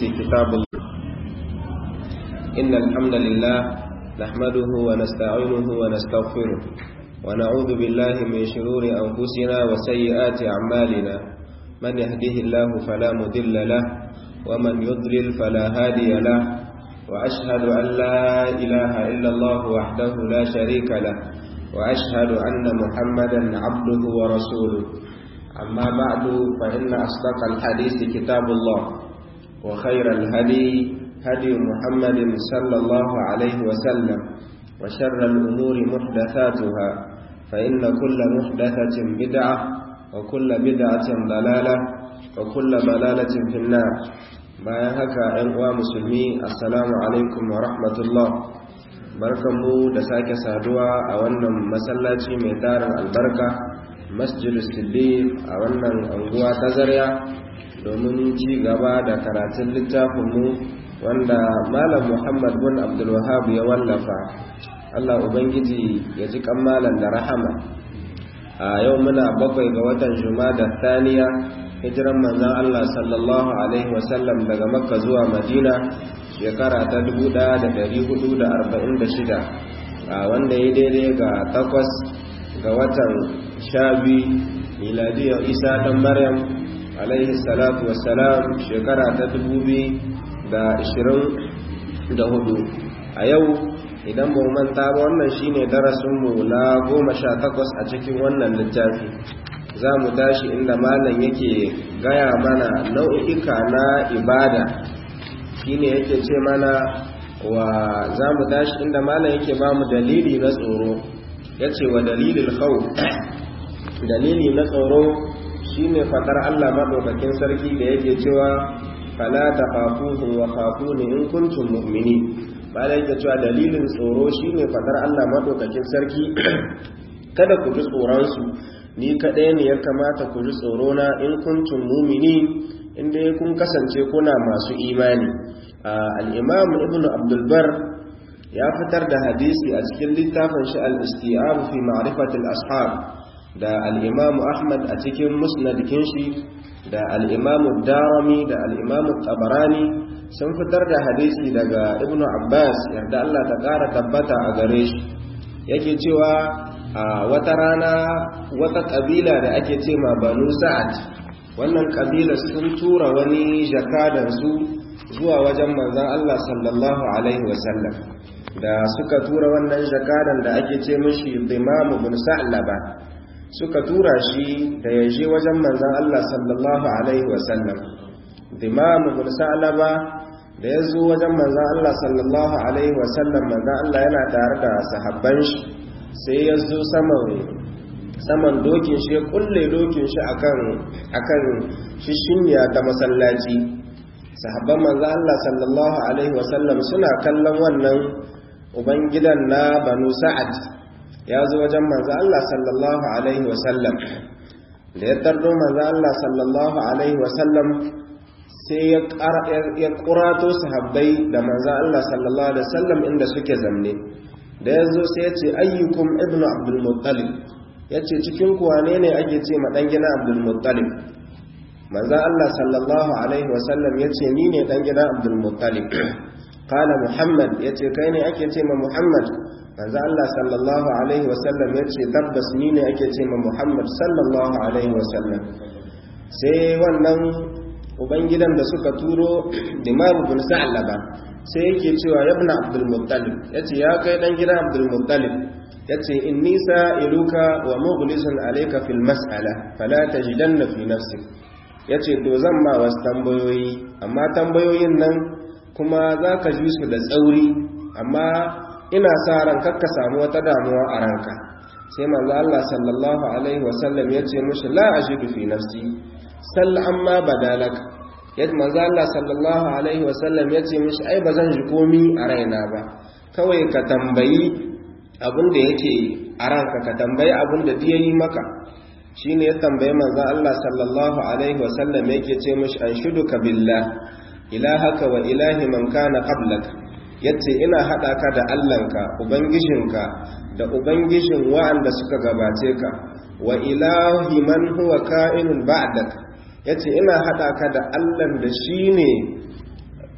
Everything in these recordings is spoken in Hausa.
كتاب الله إن الحمد لله نحمده ونستعينه ونستغفره ونعوذ بالله من شرور أنفسنا وسيئات أعمالنا من يهده الله فلا مضل له ومن يضلل فلا هادي له وأشهد أن لا إله إلا الله وحده لا شريك له وأشهد أن محمدا عبده ورسوله أما بعد فإن أصدق الحديث كتاب الله وخير الهدي هدي محمد صلى الله عليه وسلم وشر الأمور محدثاتها فإن كل محدثة بدعة وكل بدعة ضلالة وكل ضلالة في النار bayan haka ‘yan uwa musulmi assalamu alaikum wa rahmatullah barkanmu da sake saduwa a wannan masallaci mai tarin albarka masjid siddiq a wannan anguwa ta zarya domin ci gaba da karatun littafinmu wanda malam muhammad bin abdulwahab ya wallafa allah ubangiji ya ji malam da rahama a yau muna bakwai ga watan da thaniya hijiran manzan allah sallallahu alaihi wasallam daga makka zuwa madina shekara ta 1446 a wanda ya daidai ga takwas ga watan shabi miladiyar isa dan maryam alaihi salatu wassalam shekara ta da hudu a yau idan ba manta ba wannan shine darasinmu na goma sha takwas a cikin wannan littafi za mu tashi inda malam yake gaya mana nau'ika na ibada shine yake ce mana wa za mu tashi inda malam yake ba mu dalili na tsoro ya ce wa dalilin hau dalili na tsoro shine fadar Allah madaukakin sarki da yake cewa fala takhafuhum wa khafuni in kuntum mu'minin bala yake cewa dalilin tsoro shine fadar Allah madaukakin sarki kada ku ji tsoron su ni kadai ne ya kamata ku ji tsoro na in kuntum mu'minin inda kun kasance kuna masu imani al-imam ibnu abdul bar ya fitar da hadisi a cikin littafin shi al-isti'ab fi ma'rifati al-ashab da al'imamu ahmad a cikin musnadikin shi da al'imamu darami da al'imamu tabarani sun fitar da hadisi daga ibnu abbas yarda allah ta ƙara tabbata a gare shi yake cewa a wata rana wata ƙabila da ake ce ma banu sa'ad wannan ƙabila sun tura wani jakadansu zuwa wajen manzan allah sallallahu alaihi wasallam da suka tura wannan jakadan da ake ce mishi dimamu bin sa'laba suka tura shi da ya je wajen manzan Allah sallallahu Alaihi wasallam dimamu bin sa'alaba da ya zo wajen manzan Allah sallallahu Alaihi wasallam manzan Allah yana tare da sahabban shi sai ya zo saman dokin shi ya kulle dokin shi akan shishinya ta masallaci sahabban manzan Allah sallallahu Alaihi wasallam suna kallon wannan ubangidan na banu sa'ad ya zo wajen manzo Allah sallallahu alaihi wasallam da ya tardo manzo Allah sallallahu alaihi wasallam sai ya kurato sahabbai da manzo Allah sallallahu alaihi wasallam inda suke zamne da ya zo sai ya ce ayyukum ibnu abdul muttalib ya ce cikin ku wane ne ake ce ma dan gina abdul muttalib manzo Allah sallallahu alaihi wasallam ya ce ni ne dan gina abdul muttalib qala muhammad ya ce kai ne ake ce ma muhammad manzo Allah sallallahu alaihi wasallam ya ce tabbas ni ne ake ce ma Muhammad sallallahu alaihi wasallam sai wannan ubangidan da suka turo Imam bin Sa'laba sai yake cewa ya ibn Abdul Muttalib yace ya kai dan gidan Abdul Muttalib yace inni sa'iluka wa mughlisun alayka fil mas'ala fala tajidanna fi nafsik yace to zan ma wasu tambayoyi amma tambayoyin nan kuma zaka ji su da tsauri amma ina sa ran kakka samu wata damuwa a ranka sai manzo Allah sallallahu alaihi wasallam ya ce mushi la ajidu fi nafsi sall amma badalak yadda manzo Allah sallallahu alaihi wasallam ya ce mushi ai bazan ji komi a raina ba kawai ka tambayi abin da yake a ranka ka tambayi abin da yi maka shine ya tambayi manzo Allah sallallahu alaihi wasallam yake ce mushi anshuduka billah ilahaka wa ilahi man kana qablaka yace ina haɗa ka da Allahnka ubangijinka da ubangijin wa'anda suka gabace ka wa ilahi man huwa ka'inun ba'dak yace ina haɗa ka da Allahn da shine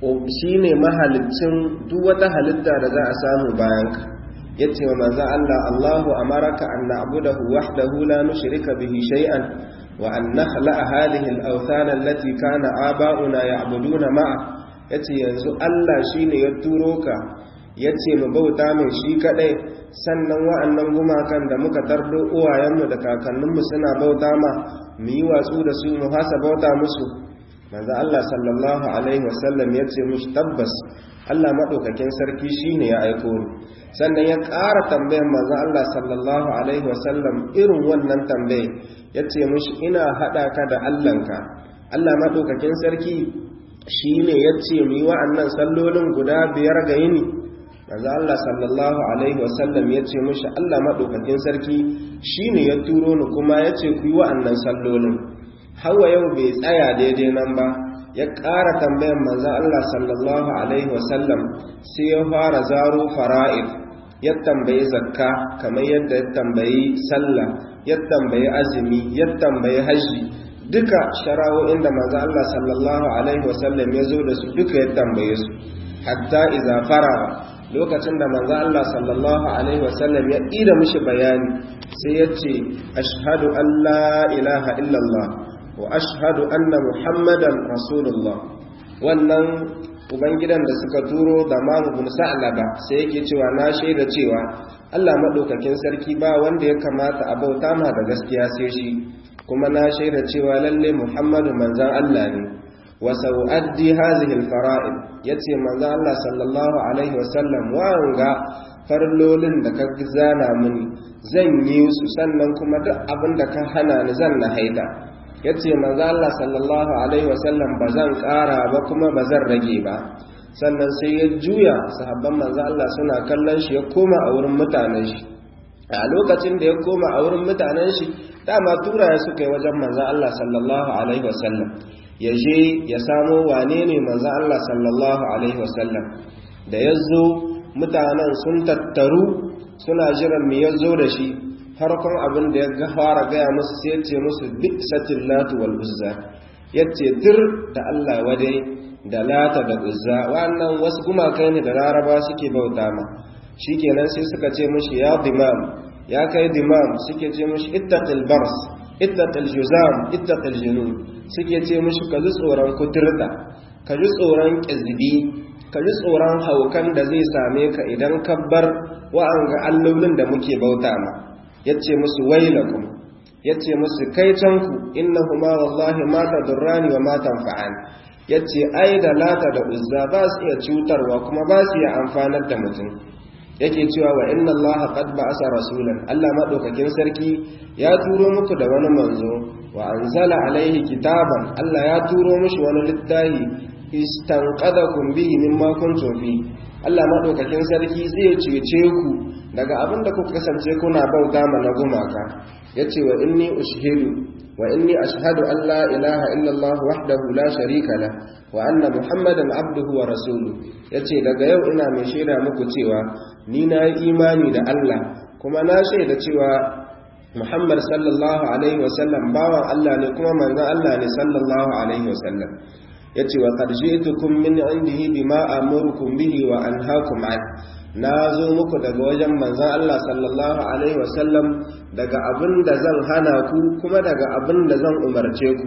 shine mahalicin duk wata halitta da za a samu bayan ka yace wa manzo Allah Allahu amaraka an na'budahu wahdahu la nushrika bihi shay'an wa an nakhla'a hadhihi al-awthan allati kana aba'una ya'buduna ma'a yace yanzu Allah shine ya turo ka yace mu bauta mai shi kadai sannan wa'annan gumakan da muka tardo uwayenmu da kakanninmu suna bauta ma mu yi watsu da su mu hasa bauta musu manzo Allah sallallahu alaihi wasallam yace mushi tabbas Allah madaukakin sarki shine ya aiko ni sannan ya ƙara tambayan manzo Allah sallallahu alaihi wasallam irin wannan tambaye yace mushi ina hada ka da Allahnka Allah madaukakin sarki shine yace mu yi wa'annan sallolin guda biyar ga yini manzo Allah sallallahu alaihi wasallam yace mushi Allah madaukakin sarki shine ya turo ni kuma yace ku yi wa'annan sallolin hawa yau bai tsaya daidai nan ba ya ƙara tambayan manzo Allah sallallahu alaihi wasallam sai ya fara zaro fara'id ya tambayi zakka kamar yadda ya tambayi sallah ya tambayi azumi ya tambayi haji duka shara'o'in da manzo Allah sallallahu alaihi wasallam ya zo da su duka ya tambaye su hatta idza faraga lokacin da manzo Allah sallallahu alaihi wasallam ya ida mishi bayani sai ya ce ashhadu an la ilaha illallah wa ashhadu anna muhammadan rasulullah wannan ubangidan da suka turo da mamu bin sa'laba sai yake cewa na shaida cewa Allah madaukakin sarki ba wanda ya kamata a bauta ma da gaskiya sai shi kuma na shaida cewa lalle muhammadu manzan Allah ne wa sau'addi hazihi alfara'id yace manzan Allah sallallahu alaihi wasallam wanga farlolin da ka zana mini zan yi su sannan kuma duk abin da ka hana ni zan na haida yace manzan Allah sallallahu alaihi wasallam ba zan ƙara ba kuma ba zan rage ba sannan sai ya juya sahabban manzan Allah suna kallon shi ya koma a wurin mutanen shi a lokacin da ya koma a wurin mutanen shi dama tura ya suka yi wajen manzan Allah sallallahu alaihi wasallam ya je ya samo wane ne manzan Allah sallallahu alaihi wasallam da ya zo mutanen sun tattaru suna jiran me ya zo da shi farkon abin da ya fara gaya musu sai ce musu duk satin latu wal uzza ya ce tir da Allah wadai da lata da uzza wannan wasu gumakai ne da laraba suke bauta ma shikenan sai suka ce mushi ya dimam ya kai dimam suke ce mushi ittaqil bars ittaqil juzam ittaqil junun suke ce mushi ka ji tsoron kuturta ka ji tsoron kizbi ka ji tsoron haukan da zai same ka idan ka bar wa'anga allolin da muke bauta ma yace musu wailakum yace musu kai canku innahuma wallahi ma tadurrani wa ma tanfa'ani yace ai da lata da uzza ba su iya cutarwa kuma ba su iya amfanar da mutum yake cewa wa inna allaha qad ba'asa rasulan Allah madaukakin sarki ya turo muku da wani manzo wa anzala alaihi kitaban Allah ya turo mishi wani littafi istanqadakum bihi mimma kuntum fi Allah madaukakin sarki zai cece ku daga abin da kuka kasance kuna bauta ma na gumaka yace wa inni ushhidu wa inni ashhadu an la ilaha illa Allah wahdahu la sharika la wa anna muhammadan abduhu wa rasuluhu yace daga yau ina mai shaida muku cewa ni na yi imani da Allah kuma na shaida cewa Muhammad sallallahu alaihi wasallam bawan Allah ne kuma manzon Allah ne sallallahu alaihi wasallam yace wa qad ji'tukum min indihi bima amurukum bihi wa anhaakum an na zo muku daga wajen manzon Allah sallallahu alaihi wasallam daga abin da zan hana ku kuma daga abin da zan umarce ku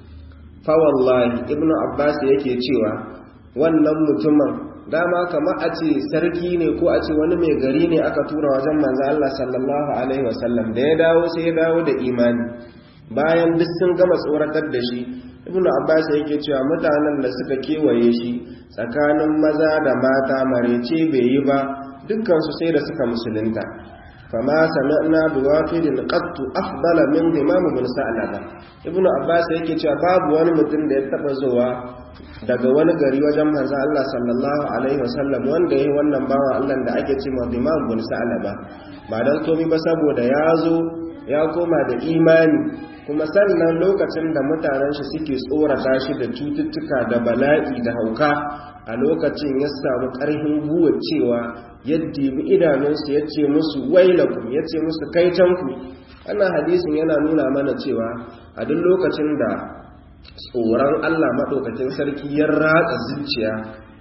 fa wallahi ibnu abbas yake cewa wannan mutumin dama kama a ce sarki ne ko a ce wani mai gari ne aka tura wajen manzo Allah sallallahu alaihi wasallam da ya dawo sai ya dawo da imani bayan duk sun gama tsoratar da shi ibnu abbas yake cewa mutanen da suka kewaye shi tsakanin maza da mata marece bai yi ba dukkan su sai da suka musulunta fama sami'na biwafidin qattu afdala min imam ibn sa'laba ibnu abbas yake cewa babu wani mutum da ya taba zuwa daga wani gari wajen manzo Allah sallallahu alaihi wasallam wanda yayi wannan bawa Allah da ake cewa imam ibn sa'laba ba dan komai ba saboda ya zo ya koma da imani kuma sannan lokacin da mutanen shi suke tsorata shi da cututtuka da bala'i da hauka a lokacin ya samu ƙarfin guwa cewa yadda bi idanunsu ya ce musu wailakum ya ce musu kaitanku wannan hadisin yana nuna mana cewa a duk lokacin da tsoron Allah maɗaukakin sarki ya ratsa zuciya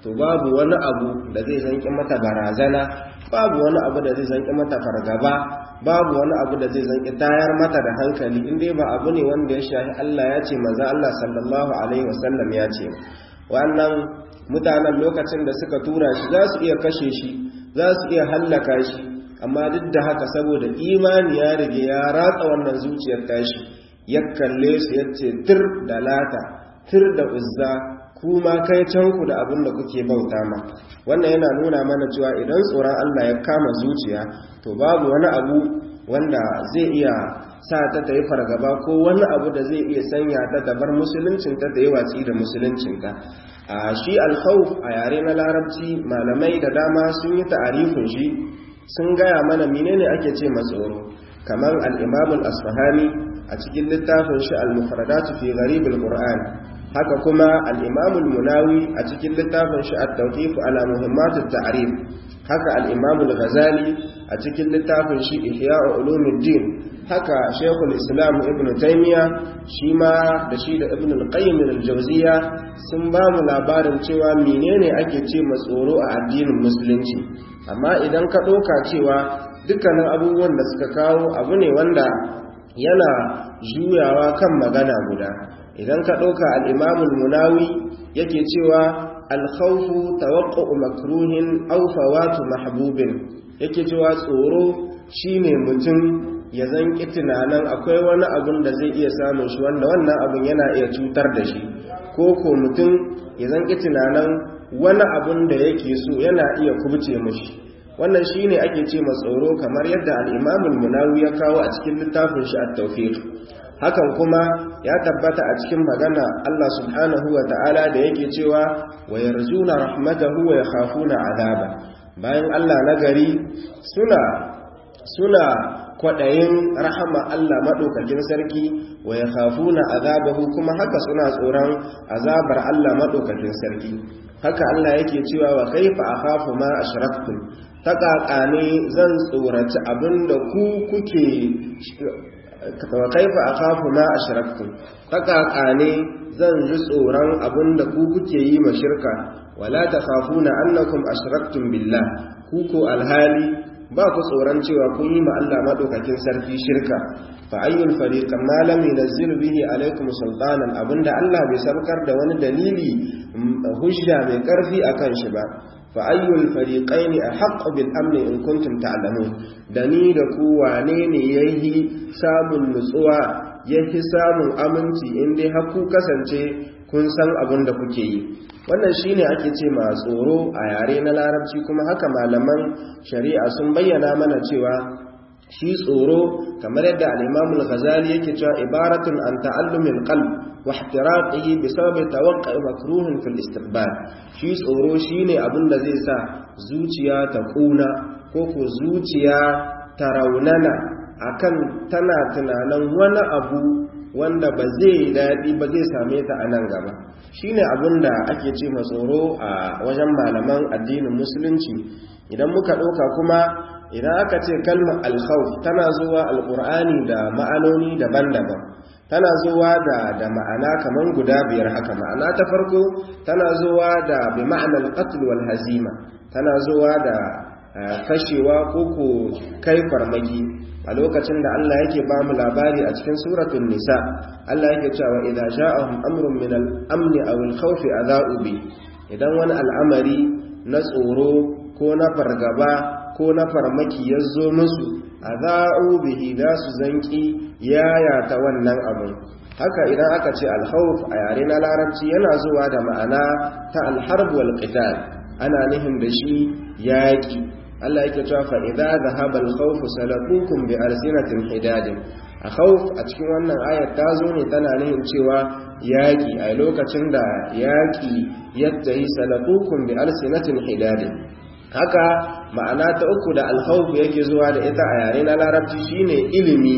to babu wani abu da zai zanki mata barazana babu wani abu da zai zanki mata fargaba babu wani abu da zai zanki tayar mata da hankali in dai ba abu ne wanda ya shahi Allah ya ce manzo Allah sallallahu alaihi wasallam ya ce wannan mutanen lokacin da suka tura shi za su iya kashe shi za su iya hallaka shi amma duk da haka saboda imani ya rige ya ratsa wannan zuciyar tashi ya kalle su ya ce tir da lata tir da uzza kuma kai canku da abin da kuke bauta ma wannan yana nuna mana cewa idan tsoron Allah ya kama zuciya to babu wani abu wanda zai iya sa ta ta yi fargaba ko wani abu da zai iya sanya ta ta bar musuluncinta ta yi watsi da musuluncinta a shi alkhawf a yare na larabci malamai da dama sun yi ta'arifin shi sun gaya mana menene ake ce matsoro kamar al-imam al-asfahani a cikin littafin shi al-mufradatu fi gharib al-qur'an haka kuma al-imam al-munawi a cikin littafin shi at-tawqif ala muhimmat at-ta'rif haka al-imam al-ghazali a cikin littafin shi ihya ulumuddin haka shaykhul islam ibn taymiya shi ma da shi da ibn al-qayyim al-jawziya sun ba mu labarin cewa menene ake ce matsoro a addinin musulunci amma idan ka ɗauka cewa dukkanin abubuwan da suka kawo abu ne wanda yana juyawa kan magana guda idan ka ɗauka al'imamul munawi yake cewa alkhawfu tawaqqa'u makruhin aw fawatu mahbubin yake cewa tsoro shine mutum ya zanki tunanin akwai wani abun da zai iya samun shi wanda wannan abun yana iya cutar da shi ko ko mutum ya zanki tunanin wani abun da yake so yana iya kubce mashi wannan shine ake ce tsoro kamar yadda al-imamul munawi ya kawo a cikin littafin shi at-tawfiq hakan kuma ya tabbata a cikin magana Allah subhanahu wa ta'ala da yake cewa wa yarjuna rahmatahu wa yakhafuna azaba bayan Allah na gari suna suna kwadayin rahama Allah madaukakin sarki wa yakhafuna azabahu kuma haka suna tsoron azabar Allah madaukakin sarki haka Allah yake cewa wa kaifa akhafu ma ashraktum ta kakane zan tsoraci abinda ku kuke wa kaifa akhafu ma ashraktum ta kakane zan ji tsoron abinda ku kuke yi ma shirka wala takhafuna annakum ashraktum billah ku ko alhali ba ku tsoron cewa kun yi ma Allah madaukakin sarki shirka fa ayyul fariqan ma lam yunzil bihi alaykum sultanan abinda Allah bai sarkar da wani dalili hujja mai karfi akan shi ba fa ayyul fariqain ahqqu bil amni in kuntum ta'lamun da ni da ku wane ne yayi samun nutsuwa yayi samun aminci in dai har ku kasance kun san abin da kuke yi wannan shine ake ce ma tsoro a yare na larabci kuma haka malaman shari'a sun bayyana mana cewa shi tsoro kamar yadda al-Imam al-Ghazali yake cewa ibaratun an ta'allumil qalb wa ihtiraqihi bi sababi tawaqqu'i makruhin fil istiqbal shi tsoro shine abin da zai sa zuciya ta kuna ko ko zuciya ta raunana akan tana tunanin wani abu wanda ba zai daɗi ba zai same ta a nan gaba shi ne abin da ake ce tsoro a wajen malaman addinin musulunci idan muka ɗauka kuma idan aka ce kalmar alkhawf tana zuwa alƙur'ani da ma'anoni daban-daban tana zuwa da da ma'ana kaman guda biyar haka ma'ana ta farko tana zuwa da bi ma'anar qatl wal hazima tana zuwa da kashewa ko ko kai farmaki a lokacin da Allah yake ba mu labari a cikin suratul nisa Allah yake cewa idza ja'ahum amrun min al-amn aw al-khawf adha'u bi idan wani al'amari na tsoro ko na fargaba ko na farmaki ya zo musu adha'u bihi da su zanki yaya ta wannan abun haka idan aka ce al-khawf a yare na larabci yana zuwa da ma'ana ta al-harb wal qital ana nihin da shi yaki Allah yake cewa fa idza dhahaba al-khawf salaqukum bi arsinatin hidadin a khawf a cikin wannan ayat ta zo ne tana nihin cewa yaki a lokacin da yaki yattahi salaqukum bi arsinatin hidadin haka ma'ana ta uku da al-khawf yake zuwa da ita a yare na larabci shine ilimi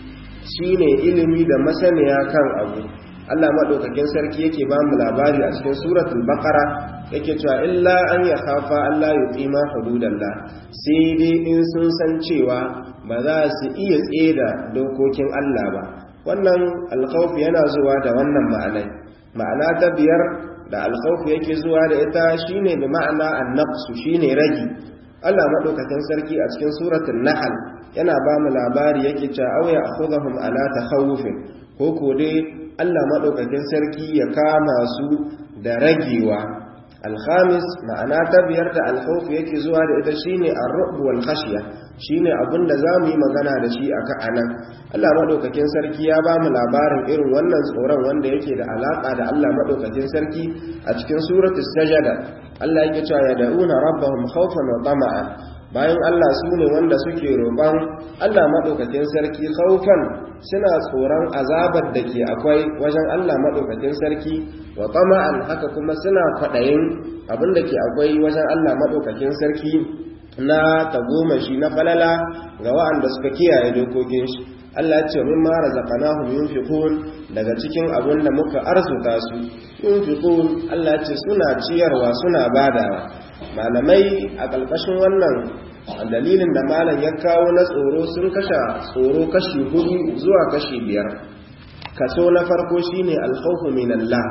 shine ilimi da masaniya kan abu Allah madaukakin sarki yake ba mu labari a cikin suratul baqara yake cewa illa an ya khafa Allah yuqima hududallah sai dai in sun san cewa ba za su iya tseda dokokin Allah ba wannan alkhawf yana zuwa da wannan ma'anai ma'ana ta biyar da alkhawfu yake zuwa da ita shine bi ma'ana an-naqsu shine ragi Allah madaukakin sarki a cikin suratul nahl yana ba mu labari yake cewa aw ya akhudhum ala takhawufin ko ko dai Allah madaukakin sarki ya kama su da ragewa alhamis ma'ana ta biyar da alkhawf yake zuwa da ita shine ar-ru'b wal khashya shine abin da zamu yi magana da shi aka anan Allah madaukakin sarki ya ba mu labarin irin wannan tsoron wanda yake da alaka da Allah madaukakin sarki a cikin suratul sajada Allah yake cewa ya da'una rabbahum khawfan wa tama'an bayan Allah su ne wanda suke roƙon Allah maɗaukakin sarki khawfan suna tsoron azabar da ke akwai wajen Allah maɗaukakin sarki wa tama'an haka kuma suna kwaɗayin abin da ke akwai wajen Allah maɗaukakin sarki na tagomashi na falala ga wa'anda suka kiyaye dokokin shi Allah ya ce min ma razaqnahum yunfiqun daga cikin abin da muka arzuta su yunfiqun Allah ya ce suna ciyarwa suna badawa malamai a ƙarƙashin wannan dalilin da malam ya kawo na tsoro sun kasha tsoro kashi hudu zuwa kashi biyar kaso na farko shine alkhawfu min Allah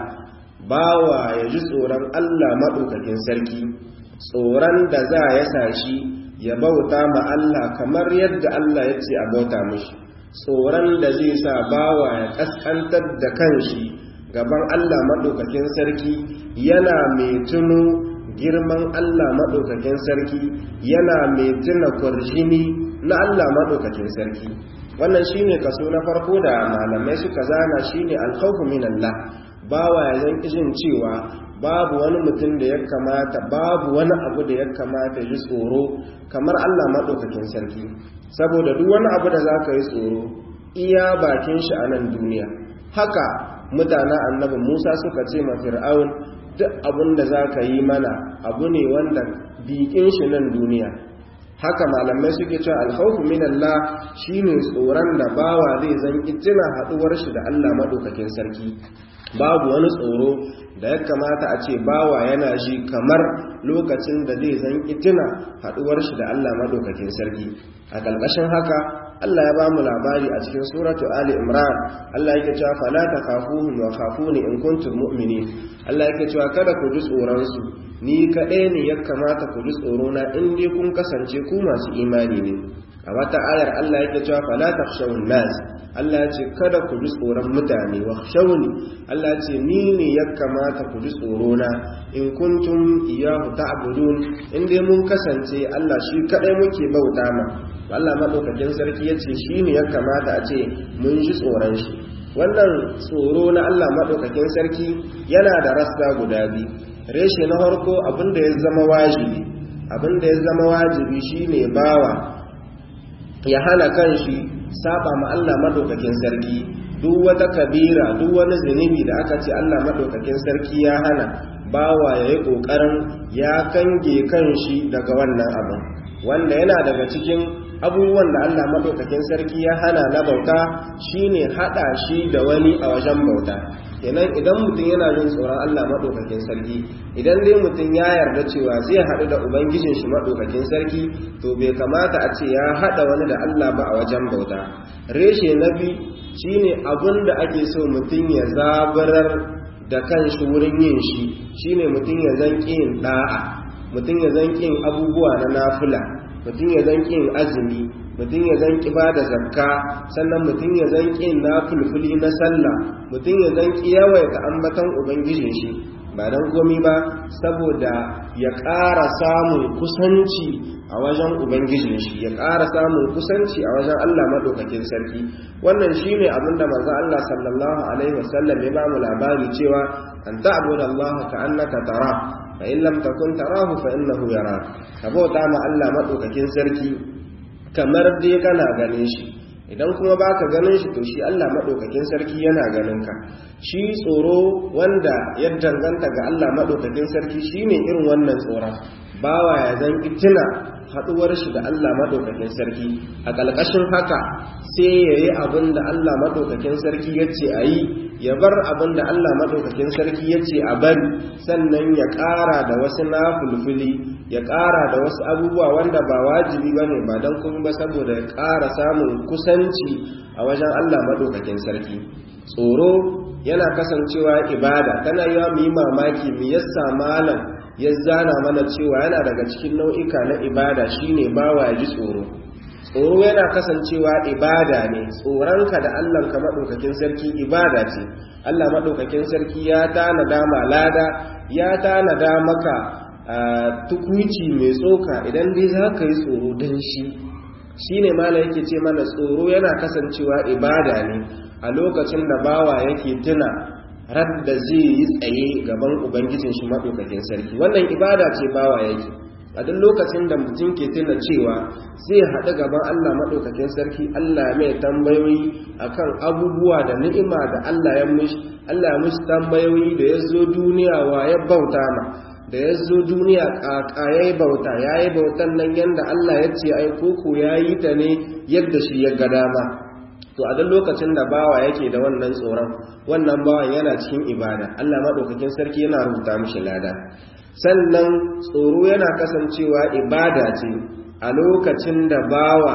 bawa ya ji tsoron Allah maɗaukakin sarki tsoron da za ya sa shi ya bauta ma Allah kamar yadda Allah ya ce a bauta mishi tsoron da zai sa bawa ya kaskantar da kanshi gaban Allah maɗaukakin sarki yana mai tuno girman Allah maɗaukakin sarki yana mai tuna kwarjini na Allah maɗaukakin sarki wannan shine kaso na farko da malamai suka zana shine alkhawfu min Allah bawa ya zan jin cewa babu wani mutum da ya kamata babu wani abu da ya kamata ji tsoro kamar Allah maɗaukakin sarki saboda duk wani abu da za ka yi tsoro iya bakin shi a nan duniya haka mutanen annabi Musa suka ce ma Fir'aun duk abin da za ka yi mana abu ne wanda bikin shi nan duniya haka malamai suke cewa alkhawfu min Allah shine tsoron da bawa zai zan tuna haduwar shi da Allah madaukakin sarki babu wani tsoro da ya kamata a ce bawa yana ji kamar lokacin da zai zan tuna haduwar shi da Allah madaukakin sarki a kalkashin haka Allah ya ba mu labari a cikin suratu Ali Imran Allah yake cewa fala takhafuhum wa khafuni in kuntum mu'minin Allah yake cewa kada ku ji tsoron su ni kaɗai ne ya kamata ku ji tsoro na in dai kun kasance ku masu imani ne a wata ayar Allah yake cewa fala takhshawun nas Allah ce kada ku ji tsoron mutane wa khshawni Allah ce ni ne ya kamata ku ji tsoro na in kuntum iyyahu ta'budun in dai mun kasance Allah shi kaɗai muke bauta ma Allah madaukakin sarki yace shi ne ya kamata a ce mun ji tsoron shi wannan tsoro na Allah madaukakin sarki yana da rasta guda biyu reshe na harko abinda ya zama wajibi abinda ya zama wajibi shine bawa ya hana kanshi saba ma Allah madaukakin sarki duk wata kabira duk wani zunubi da aka ce Allah madaukakin sarki ya hana bawa ya yi kokarin ya kange kanshi daga wannan abin wanda yana daga cikin abubuwan da Allah madaukakin sarki ya hana na bauta shine hada shi da wani a wajen bauta kenan idan mutum yana jin tsoron Allah maɗaukakin sarki idan dai mutum ya yarda cewa zai haɗu da ubangijin shi maɗaukakin sarki to bai kamata a ce ya haɗa wani da Allah ba a wajen bauta reshe na bi shine abin da ake so mutum ya zabarar da kanshi wurin yin shi shine mutum ya zan yin da'a mutum ya zan yin abubuwa na nafila mutum ya zan yin azumi mutum ya zan ba da zakka sannan mutum ya zan na fulfuli na sallah mutum ya zan yawaita ambatan ubangijin shi ba don komi ba saboda ya ƙara samun kusanci a wajen ubangijin shi ya ƙara samun kusanci a wajen Allah maɗaukakin sarki wannan shine abin da manzo Allah sallallahu alaihi wasallam ya ba mu labari cewa an ta'budu Allah ka annaka tara fa in lam takun tarahu fa innahu yara ka bauta ma Allah maɗaukakin sarki kamar dai kana ganin shi idan kuma baka ganin shi to shi Allah madaukakin sarki yana ganin ka shi tsoro wanda ya danganta ga Allah madaukakin sarki shine irin wannan tsoron bawa ya zan itina haduwar shi da Allah madaukakin sarki a kalkashin haka sai yayi abin da Allah madaukakin sarki yace ayi ya bar abin da Allah madaukakin sarki yace a bari sannan ya ƙara da wasu nafulfuli ya ƙara da wasu abubuwa wanda ba wajibi ba ne ba don kuma ba saboda ya ƙara samun kusanci a wajen Allah maɗaukakin sarki tsoro yana kasancewa ibada tana yiwa mu yi mamaki mu yassa malam ya zana mana cewa yana daga cikin nau'ika na ibada shine bawa ya ji tsoro tsoro yana kasancewa ibada ne tsoronka da Allahnka maɗaukakin sarki ibada ce Allah maɗaukakin sarki ya tanada ma lada ya tanada maka tukuici mai tsoka idan dai za ka yi tsoro don shi shi ne mala yake ce mana tsoro yana kasancewa ibada ne a lokacin da bawa yake tuna radda zai yi tsaye gaban ubangijin shi maɗaukakin sarki wannan ibada ce bawa yake a duk lokacin da mutum ke tuna cewa zai haɗu gaban Allah maɗaukakin sarki Allah mai tambayoyi akan abubuwa da ni'ima da Allah ya mushi Allah ya mushi tambayoyi da ya zo duniya wa ya bauta ma da ya zo duniya ƙaƙa ya yi bauta ya yi bautan nan yadda Allah ya ce ai koko ya yi ta ne yadda shi ya ga dama to a duk lokacin da bawa yake da wannan tsoron wannan bawan yana cikin ibada Allah maɗaukakin sarki yana rubuta mishi lada sannan tsoro yana kasancewa ibada ce a lokacin da bawa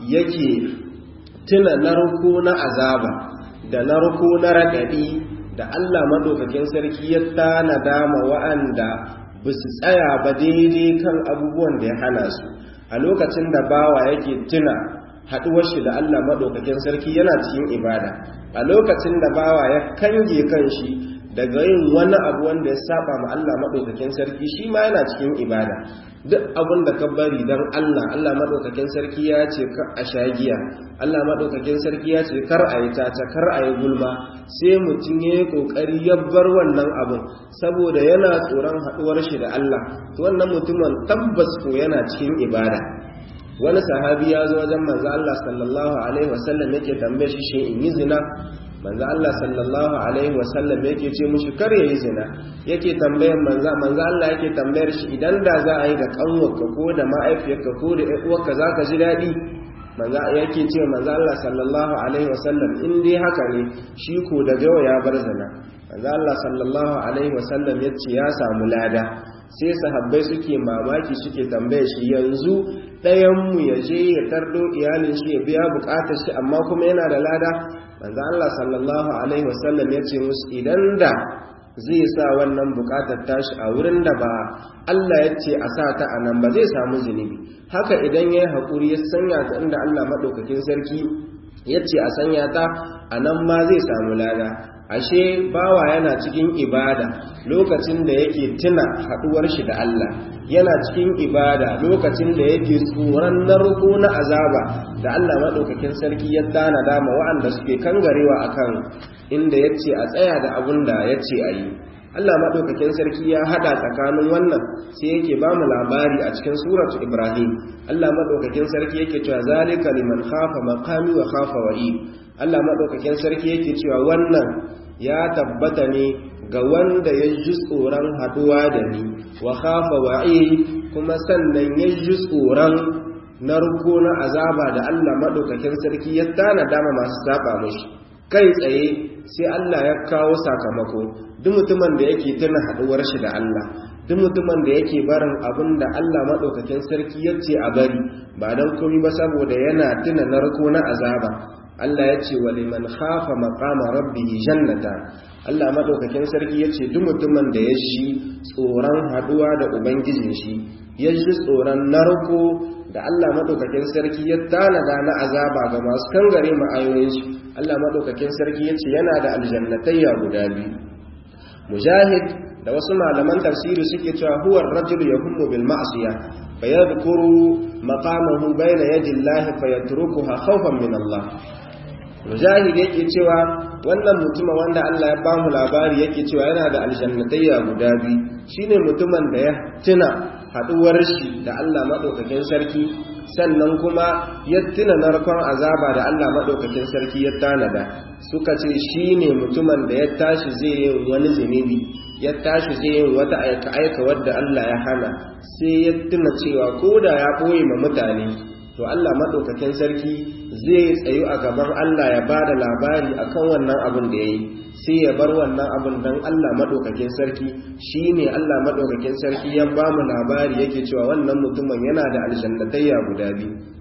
yake tuna narko na azaba da narko na raɗaɗi da Allah maɗaukakin sarki ya tanada ma wa'anda ba su tsaya ba daidai kan abubuwan da ya hana su a lokacin da bawa yake tuna haɗuwar shi da Allah maɗaukakin sarki yana cikin ibada a lokacin da bawa ya kange kan shi daga yin wani abu wanda ya saba ma Allah maɗaukakin sarki shi ma yana cikin ibada duk abin da ka bari don Allah Allah maɗaukakin sarki ya ce kar a sha giya Allah maɗaukakin sarki ya ce kar a yi tata kar a yi gulma sai mutum ya yi ƙoƙari ya bar wannan abin saboda yana tsoron haɗuwar shi da Allah to wannan mutumin tabbas ko yana cikin ibada wani sahabi ya zo wajen manzo Allah sallallahu alaihi wasallam yake tambaye shi shin in yi zina manzo Allah sallallahu alaihi wasallam yake ce mushi kar yayi zina yake tambayar manzo manzo Allah yake tambayar shi idan da za a yi da kanwarka ko da ma'aifiyarka ko da ƴar uwarka zaka ji dadi manzo yake ce manzo Allah sallallahu alaihi wasallam in dai haka ne shi ko da gawa ya bar zina manzo Allah sallallahu alaihi wasallam yace ya samu lada sai sahabbai suke mamaki suke tambaye shi yanzu ɗayanmu ya je ya tardo iyalin shi ya biya bukatar shi amma kuma yana da lada manzo Allah sallallahu alaihi wasallam ya ce musu idan da zai sa wannan bukatar tashi a wurin da ba Allah ya ce a sa ta a nan ba zai samu zunubi haka idan ya yi haƙuri ya sanya ta inda Allah maɗaukakin sarki ya ce a sanya ta a nan ma zai samu lada ashe bawa yana cikin ibada lokacin da yake tuna haduwar shi da Allah yana cikin ibada lokacin da yake tsoron narko na azaba da Allah madaukakin sarki ya tana dama wa'anda suke kangarewa akan inda yace a tsaya da abun da yace a yi Allah madaukakin sarki ya hada tsakanin wannan sai yake ba mu labari a cikin suratu Ibrahim Allah madaukakin sarki yake cewa zalika liman khafa maqami wa khafa wa'i Allah madaukakin sarki yake cewa wannan ya tabbata ne ga wanda ya ji tsoron haduwa da ni wa khafa wa'i kuma sannan ya ji tsoron narko na azaba da Allah madaukakin sarki ya tana dama masu saba mashi kai tsaye sai Allah ya kawo sakamako duk mutumin da yake tuna haduwar shi da Allah duk mutumin da yake barin abin da Allah madaukakin sarki ya ce a bari ba dan komai ba saboda yana tuna narko na azaba Allah ya ce wa liman khafa maqama rabbihi jannata Allah madaukakin sarki ya ce duk mutumin da ya shi tsoron haduwa da ubangijin shi ya shi tsoron narko da Allah madaukakin sarki ya tanada na azaba ga masu kangare ma'ayoyin shi Allah madaukakin sarki ya ce yana da aljannatayya guda biyu mujahid da wasu malaman tafsiri suke cewa huwa ar-rajulu yahummu bil ma'siyah fayadhkuru maqamahu bayna yadi Allah fayatrukuha khawfan min Allah mujahid yake cewa wannan mutumin wanda Allah ya ba mu labari yake cewa yana da aljannatayya guda biyu shine mutumin da ya tuna haduwar shi da Allah madaukakin sarki sannan kuma ya tuna narkon azaba da Allah madaukakin sarki ya tanada suka ce shine mutumin da ya tashi zai yi wani zunubi ya tashi zai yi wata aika aika wadda Allah ya hana sai ya tuna cewa ko da ya boye ma mutane to Allah madaukakin sarki zai tsayu a gaban Allah ya ba da labari akan wannan abin da ya yi sai ya bar wannan abin don Allah maɗaukakin sarki shi ne Allah maɗaukakin sarki ya ba mu labari yake cewa wannan mutumin yana da aljannatayya guda biyu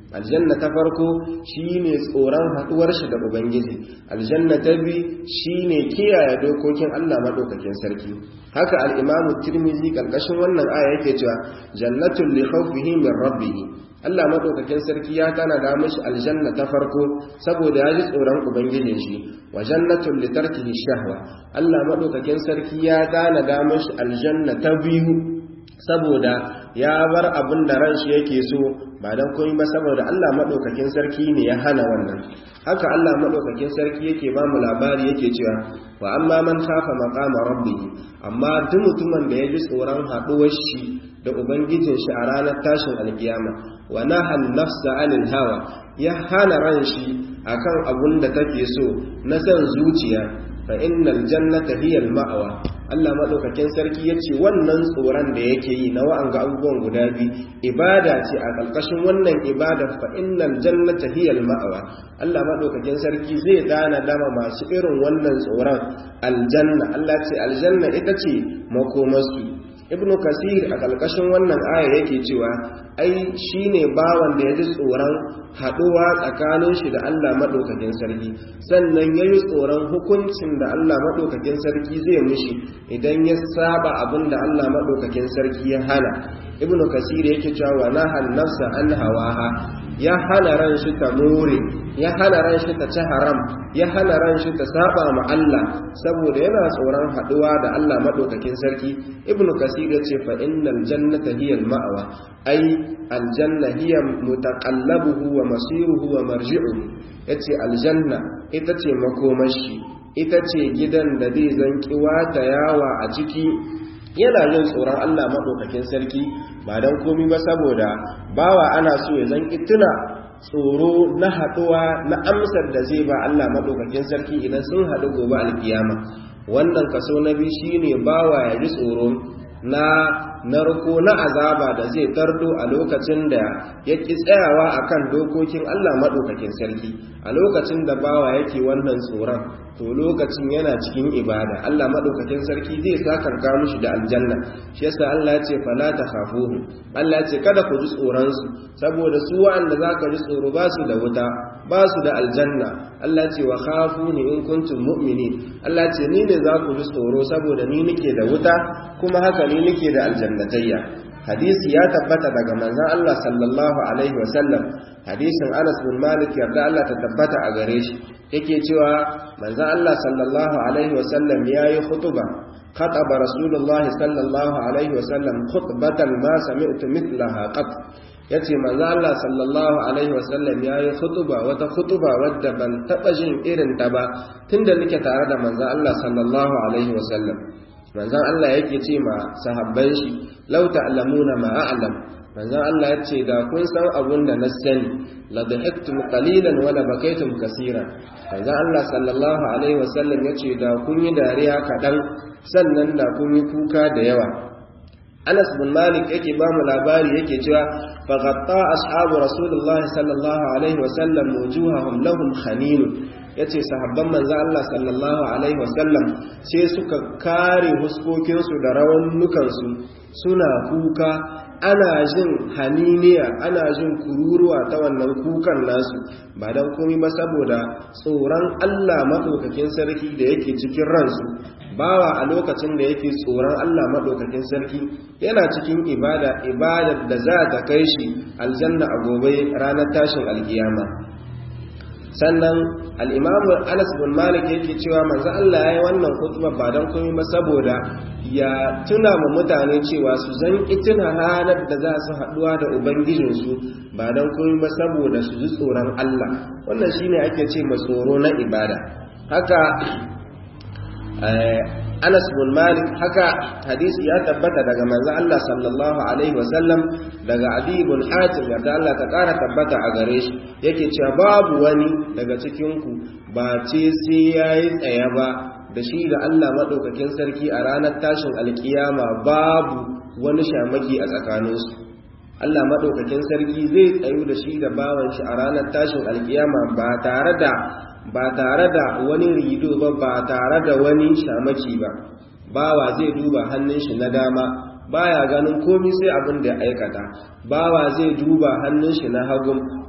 aljanna ta farko shine tsoron haduwar shi da ubangiji aljanna ta biyu shine kiyaye dokokin Allah madaukakin sarki haka al-Imam Tirmidhi karkashin wannan aya yake cewa jannatul li khawfihi min rabbih Allah madaukakin sarki ya tanada mishi aljanna ta farko saboda ya ji tsoron ubangijin shi wa jannatul li tarkihi shahwa Allah madaukakin sarki ya tanada mishi aljanna ta biyu saboda ya bar abin da ran shi yake so ba dan komai ba saboda Allah madaukakin sarki ne ya hana wannan haka Allah madaukakin sarki yake ba mu labari yake cewa wa amma man khafa maqama rabbih amma duk mutumin da ya ji tsoron haduwar shi da ubangijin shi a ranar tashin alkiyama wa nahan nafsa anil hawa ya hana ran shi akan abun da take so na san zuciya fa innal jannata hiya al ma'wa Allah madaukakin sarki yace wannan tsoron da yake yi na wa'anga abubuwan guda biyu ibada ce a kalkashin wannan ibada fa innal jannata hiya al ma'wa Allah madaukakin sarki zai dana dama masu irin wannan tsoron aljanna Allah ce aljanna ita ce makomarsu ibnu kasir a ƙarƙashin wannan aya yake cewa ai shine bawan da ya ji tsoron haɗuwa tsakanin shi da Allah maɗaukakin sarki sannan ya yi tsoron hukuncin da Allah maɗaukakin sarki zai mishi idan ya saba abin da Allah maɗaukakin sarki ya hana ibnu kasir yake cewa na nafsa an hawaha ya hana ran shi ta more ya hana ran shi ta ci haram ya hana ran shi ta saba ma Allah saboda yana tsoron haduwa da Allah madaukakin sarki ibnu kasir ya ce fa innal jannata hiya al ma'wa ai aljanna hiya mutaqallabuhu wa masiruhu wa marji'uhu yace aljanna ita ce makomashi ita ce gidan da zai zanki wata yawa a ciki yana jin tsoron Allah madaukakin sarki ba dan komi ba saboda bawa ana so ya zanki tuna tsoro na haɗuwa na amsar da zai ba Allah maɗaukakin sarki idan sun haɗu gobe alkiyama wannan kaso na biyu shine bawa ya ji tsoro na narko na azaba da zai tardo a lokacin da ya ƙi tsayawa akan dokokin Allah maɗaukakin sarki a lokacin da bawa yake wannan tsoron to lokacin yana cikin ibada Allah maɗaukakin sarki zai sakanka mishi da aljanna shi yasa Allah ya ce fala takhafuhu Allah ya ce kada ku ji tsoron su saboda su wa'anda zaka ji tsoro ba su da wuta ba su da aljanna Allah ya ce wa khafuni in kuntum mu'minin Allah ya ce ni ne za ku ji tsoro saboda ni nake da wuta kuma haka ni nake da aljannatayya hadisi ya tabbata daga manzon Allah sallallahu alaihi wasallam hadisin Anas bin Malik yarda Allah ta tabbata a gare shi yake cewa manzon Allah sallallahu alaihi wasallam yayi khutuba خطب رسول الله صلى الله عليه وسلم خطبة ما سمعت مثلها قط yace manzo Allah sallallahu alaihi wasallam yayi khutuba wata khutuba wadda ban taba jin irin ta ba tunda nake tare da manzo Allah sallallahu alaihi wasallam manzon Allah yake ce ma sahabban shi law ta'lamuna ma a'lam manzon Allah yace da kun san abun da na sani la dhahaktum qalilan wa la bakaytum kaseeran manzon Allah sallallahu alaihi wasallam yace da kun yi dariya kadan sannan da kun yi kuka da yawa Anas bin Malik yake ba mu labari yake cewa faghatta ashabu Rasulullah sallallahu alaihi wasallam wujuhahum lahum khanin yace sahabban manzo Allah sallallahu alaihi wasallam sai suka kare huskokin su da rawannukan su suna kuka ana jin haniniya ana jin kururuwa ta wannan kukan nasu ba dan komai ba saboda tsoron Allah madaukakin sarki da yake cikin ransu bawa a lokacin da yake tsoron Allah maɗaukakin sarki yana cikin ibada ibadar da za ta kai shi aljanna a gobe ranar tashin alkiyama sannan al'imamu anas bin malik yake cewa manzo Allah ya yi wannan kutuba ba don komai ba saboda ya tuna ma mutane cewa su zan tuna ranar da za su haɗuwa da ubangijinsu ba don komai ba saboda su ji tsoron Allah wannan shine ake ce ma tsoro na ibada haka Anas bin Malik haka hadisi ya tabbata daga manzo Allah sallallahu alaihi wasallam daga Adi bin Hatim da Allah ta kara tabbata a gare shi yake cewa babu wani daga cikin ku ba ce sai yayi tsaya ba da shi da Allah madaukakin sarki a ranar tashin alkiyama babu wani shamaki a tsakaninsu Allah madaukakin sarki zai tsayu da shi da bawan shi a ranar tashin alkiyama ba tare da ba tare da wani rido ba ba tare da wani shamaki ba bawa zai duba hannun shi na dama baya ganin komai sai abin da ya aikata bawa zai duba hannun shi na hagun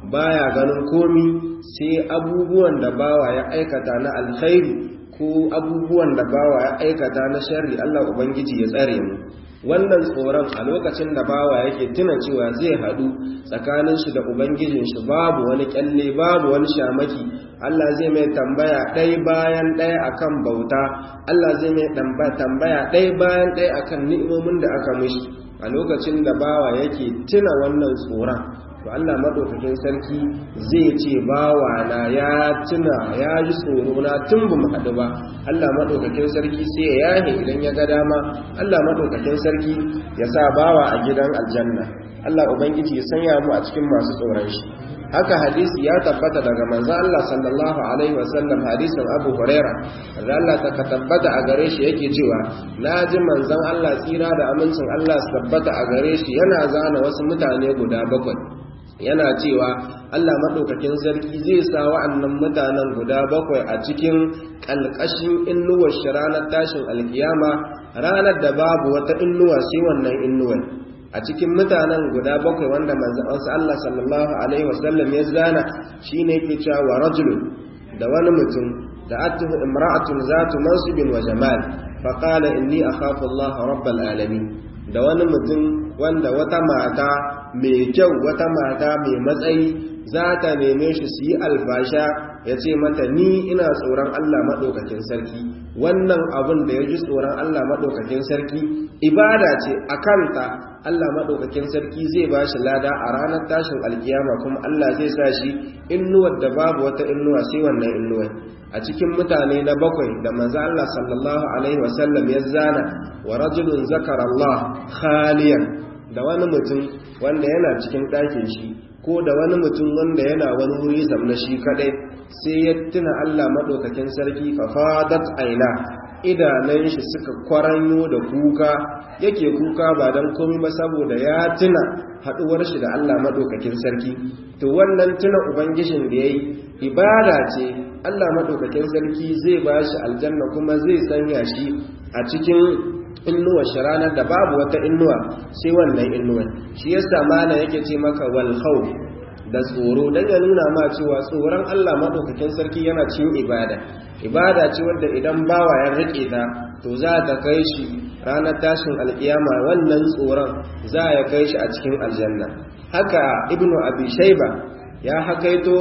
baya ganin komi sai abubuwan da bawa ya aikata na alkhairi ko abubuwan da bawa ya aikata na sharri Allah ubangiji ya tsare mu wannan tsoron a lokacin da bawa yake tuna cewa zai haɗu tsakanin shi da ubangijin shi babu wani kyalle babu wani shamaki Allah zai mai tambaya ɗaya bayan ɗaya akan bauta Allah zai mai tambaya ɗaya bayan ɗaya akan ni'imomin da aka mishi a lokacin da bawa yake tuna wannan tsoron to Allah madaukakin sarki zai ce bawa na ya tuna ya ji tsoro na tun bamu haɗu ba Allah madaukakin sarki sai ya yahe idan ya ga dama Allah madaukakin sarki ya sa bawa a gidan aljanna Allah ubangiji ya sanya mu a cikin masu tsoron shi haka hadisi ya tabbata daga manzo Allah sallallahu alaihi wasallam hadisin Abu Huraira da Allah ta tabbata a gare shi yake cewa naji manzon Allah tsira da amincin Allah su tabbata a gare shi yana zana wasu mutane guda bakwai yana cewa Allah maɗaukakin sarki zai sa wa'annan mutanen guda bakwai a cikin ƙalƙashin innuwar shi ranar tashin alkiyama ranar da babu wata innuwa sai wannan innuwar a cikin mutanen guda bakwai wanda manzansa Allah sallallahu alaihi wasallam ya zana shine yake cewa wa rajulun da wani mutum da atuhu imra'atun zatu mansibin wa jamal fa qala inni akhafu Allah rabbal alamin da wani mutum wanda wata mata mai kyau wata mata mai matsayi za ta neme shi su yi alfasha ya ce mata ni ina tsoron Allah maɗaukakin sarki wannan abin da ya ji tsoron Allah maɗaukakin sarki ibada ce a kanta Allah maɗaukakin sarki zai ba shi lada a ranar tashin alkiyama kuma Allah zai sa shi innuwar da babu wata innuwa sai wannan innuwar a cikin mutane na bakwai da manzo Allah sallallahu alaihi wasallam ya zana wa rajulun zakara Allah khaliyan da wani mutum wanda yana cikin ɗakin shi ko da wani mutum wanda yana wani wuri zamna shi kadai sai ya tuna Allah madaukakin sarki fa fadat aina idanun shi suka kwaranyo da kuka yake kuka ba dan komai ba saboda ya tuna haduwar shi da Allah madaukakin sarki to wannan tuna ubangijin da yayi ibada ce Allah madaukakin sarki zai bashi aljanna kuma zai sanya shi a cikin innuwa shi ranar da babu wata innuwa sai wannan innuwa shi yasa mana yake ce maka wal khawf da tsoro dan ya nuna ma cewa tsoron Allah madaukakin sarki yana cikin ibada ibada ce wanda idan bawa ya rike ta to za ta kai shi ranar tashin alkiyama wannan tsoron za ya kai shi a cikin aljanna haka ibnu abi shayba ya hakaito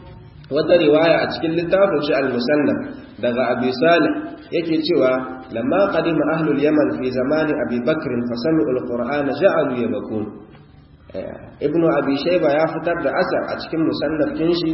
wata riwaya a cikin littafin shi al-musannaf daga abi salih yake cewa lamma qadima ahlul yaman fi zamani abi bakr fa sami'u al-qur'ana ja'alu yabkun ibnu abi shayba ya fitar da asar a cikin musannafin shi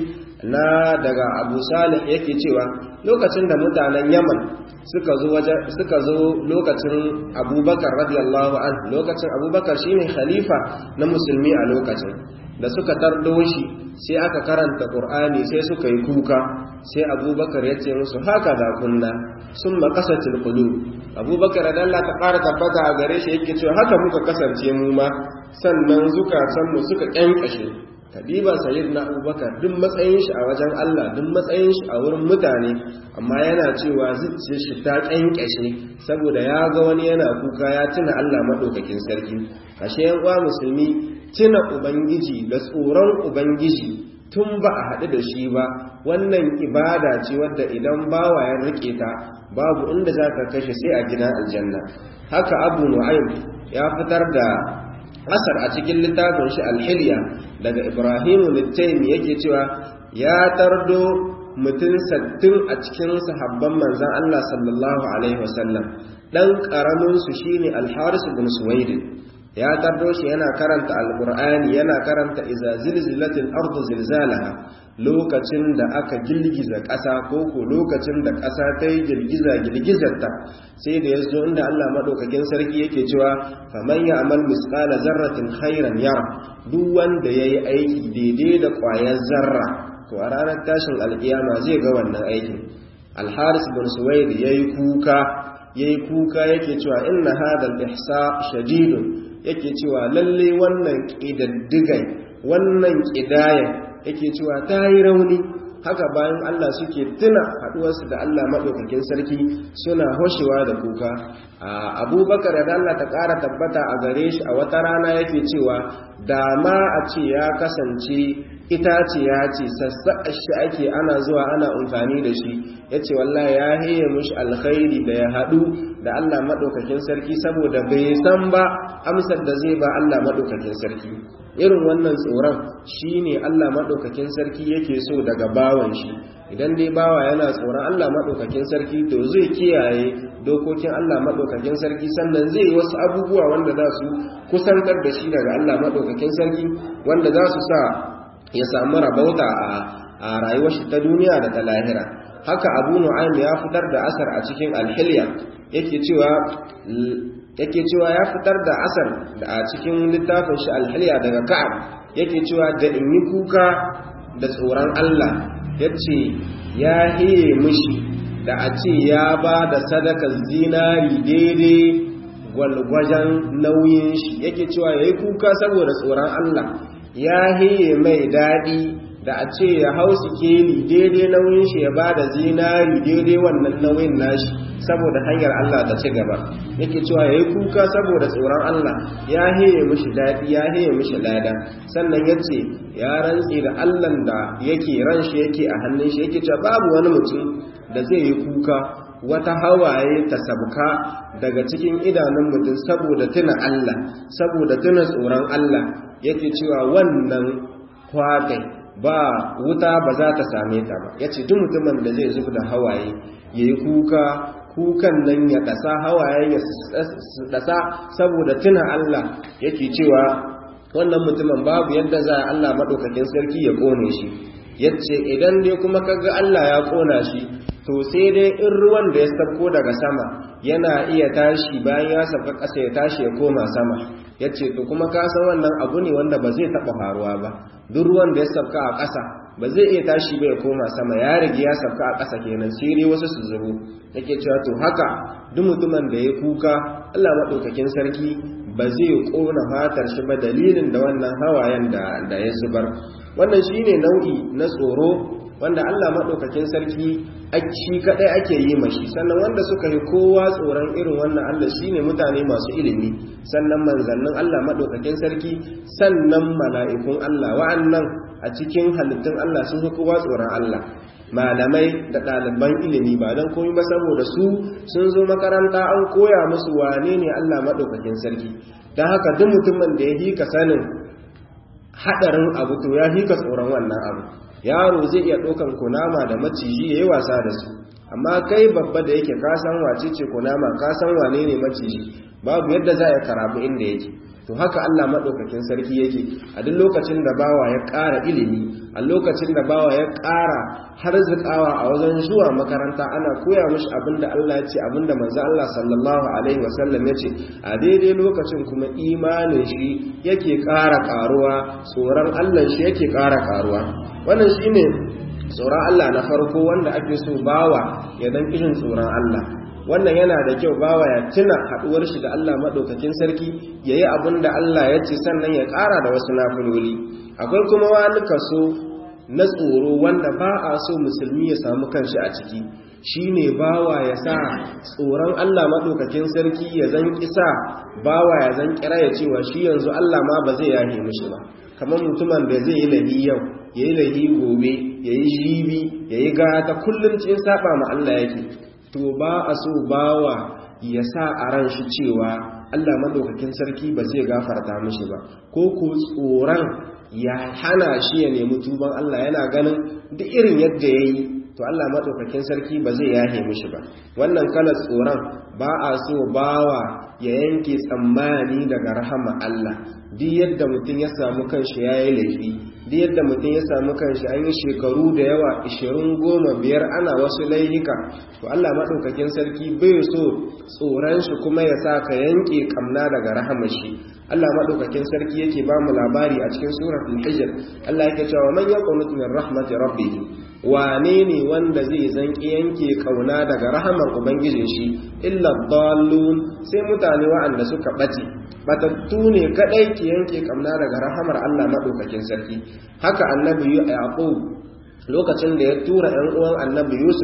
na daga abu salih yake cewa lokacin da mutanen yaman suka zo suka zo lokacin abubakar radiyallahu anhu lokacin abubakar shine khalifa na musulmi a lokacin da suka tardo shi sai aka karanta qur'ani sai suka yi kuka sai abubakar ya ce musu haka da kunna sun makasatil qulub abubakar da Allah ta fara tabbata a gare shi yake cewa haka muka kasance mu ma sannan zukatan mu suka kyankashe kadiba sayyidina abubakar duk matsayin shi a wajen Allah duk matsayin shi a wurin mutane amma yana cewa zuciyar shi ta kyankashe saboda ya ga wani yana kuka ya tuna Allah madaukakin sarki ashe yan uwa musulmi tuna ubangiji da tsoron ubangiji tun ba a haɗu da shi ba wannan ibada ce wadda idan bawa ya rike ta babu inda za ka kashe sai a gidan aljanna haka abu nu'aym ya fitar da asar a cikin littafin shi alhiliya daga ibrahimu littaimi yake cewa ya tardo mutum sattin a cikin sahabban manzan Allah sallallahu alaihi wasallam dan karamin su shine al-haris ibn suwaid ya tardo shi yana karanta alqur'ani yana karanta iza zilzilatil ardu zilzalaha lokacin da aka girgiza ƙasa ko ko lokacin da ƙasa ta yi girgiza girgizarta sai da ya zo inda Allah maɗaukakin sarki yake cewa faman ya amal misƙala zarratin khairan yara duk wanda ya yi aiki daidai da ƙwayar zarra to a ranar tashin alƙiyama zai ga wannan aikin alharis bin suwaid ya yi kuka ya yi kuka yake cewa inna hadal ihsa shadidun yake cewa lalle wannan ƙidaddigai wannan ƙidayen yake cewa ta yi rauni haka bayan Allah suke tuna haɗuwarsu da Allah maɗaukakin sarki suna hoshewa da kuka abubakar da Allah ta ƙara tabbata a gare shi a wata rana yake cewa da ma a ce ya kasance itaciya ce sassaƙa shi ake ana zuwa ana amfani da shi ya ce wallahi ya heye mushi alkhairi da ya haɗu da Allah maɗaukakin sarki saboda bai san ba amsar da zai ba Allah maɗaukakin sarki irin wannan tsoron shi ne Allah maɗaukakin sarki yake so daga bawan shi idan dai bawa yana tsoron Allah maɗaukakin sarki to zai kiyaye dokokin Allah maɗaukakin sarki sannan zai yi wasu abubuwa wanda za su kusantar da shi daga Allah maɗaukakin sarki wanda za su sa ya samu rabauta a rayuwar shi ta duniya da ta lahira haka abu nu'aym ya fitar da asar a cikin alhilya yake cewa yake cewa ya fitar da asar a cikin littafin shi alhilya daga ka'ab yake cewa da in yi kuka da tsoron Allah yace ya hiye mishi da a ce ya ba da sadakar zinari daidai gwalgwajen nauyin shi yake cewa ya yi kuka saboda tsoron Allah ya hiye mai daɗi da a ce ya hau sikeli daidai nauyin shi ya ba da zinari daidai wannan nauyin nashi saboda hanyar Allah ta ci gaba yake cewa ya yi kuka saboda tsoron Allah ya hiye mishi daɗi ya hiye mishi lada sannan ya ce ya rantse da Allah da yake ran shi yake a hannun shi yake cewa babu wani mutum da zai yi kuka wata hawaye ta sabka daga cikin idanun mutum saboda tuna Allah saboda tuna tsoron Allah yake cewa wannan kwakai ba wuta ba za ta same ta ba ya ce duk mutumin da zai zub da hawaye ya yi kuka kukan nan ya ɗasa hawaye ya ɗasa saboda tuna Allah yake cewa wannan mutumin babu yadda za a Allah maɗaukakin sarki ya ƙone shi ya ce idan dai kuma kaga Allah ya ƙona shi to sai dai in ruwan da ya sabko daga sama yana iya tashi bayan ya sabka ƙasa ya tashi ya koma sama ya ce to kuma ka san wannan abu ne wanda ba zai taɓa faruwa ba duk ruwan da ya sabka a ƙasa ba zai iya tashi ba ya koma sama ya rage ya sabka a ƙasa kenan sai dai wasu su zubo yake cewa to haka duk mutumin da ya kuka Allah maɗaukakin sarki ba zai ƙona fatar shi ba dalilin da wannan hawayen da ya zubar wannan shine nau'i na tsoro wanda Allah maɗaukakin sarki shi kaɗai ake yi mashi sannan wanda suka yi kowa tsoron irin wannan Allah shi ne mutane masu ilimi sannan manzannin Allah maɗaukakin sarki sannan mala'ikun Allah wa'annan a cikin halittun Allah sun fi kowa tsoron Allah malamai da ɗaliban ilimi ba don komi ba saboda su sun zo makaranta an koya musu wane ne Allah maɗaukakin sarki don haka duk mutumin da ya hika sanin haɗarin abu to ya hika tsoron wannan abu yaro zai iya ɗaukan kunama da maciji ya yi wasa da su amma kai babba da yake kasan wace ce kunama kasan wane ne maciji babu yadda za a karabu inda yake to haka Allah maɗaukakin sarki yake a duk lokacin da bawa ya ƙara ilimi a lokacin da bawa ya ƙara har zikawa a wajen zuwa makaranta ana koya mashi abinda Allah ya ce abinda manzo Allah sallallahu alaihi wasallam ya ce a daidai lokacin kuma imanin shi yake ƙara ƙaruwa tsoron Allah shi yake ƙara ƙaruwa wannan shine tsoron Allah na farko wanda ake so bawa ya dan kishin tsoron Allah wannan yana da kyau bawa ya tuna haduwar shi da Allah madaukakin sarki yayi abin da Allah ya ce sannan ya ƙara da wasu nafiloli akwai kuma wani kaso na tsoro wanda ba a so musulmi ya samu kanshi a ciki shine bawa ya sa tsoron Allah madaukakin sarki ya zan kisa bawa ya zan kira ya cewa shi yanzu Allah ma ba zai yahe mishi ba kamar mutumin da zai yi lahi yau ya yi lahi gobe ya yi jibi ya yi gata kullum cikin saba ma Allah yake to ba a so bawa ya sa a ran shi cewa Allah madaukakin sarki ba zai gafarta mishi ba ko ko tsoron ya hana shi ya nemi tuban Allah yana ganin duk irin yadda ya yi to Allah madaukakin sarki ba zai yahe mishi ba wannan kalar tsoron ba a so bawa ya yanke tsammani daga rahama Allah duk yadda mutum ya samu kanshi ya yi laifi duk yadda mutum ya samu kanshi an yi shekaru da yawa ishirin goma biyar ana wasu laihika to Allah maɗaukakin sarki bai so tsoron shi kuma ya sa ka yanke kamna daga rahamar shi Allah maɗaukakin sarki yake ba mu labari a cikin suratul hijr Allah yake cewa man yaqnut min rahmati rabbih wane ne wanda zai zanki yanke kauna daga rahamar ubangijin shi illa dallun sai mutane wa'anda suka bace batattu ne kadai ki yanke kamna daga rahamar Allah madaukakin sarki haka annabi yaqub lokacin da ya tura ɗan uwan annabi yusuf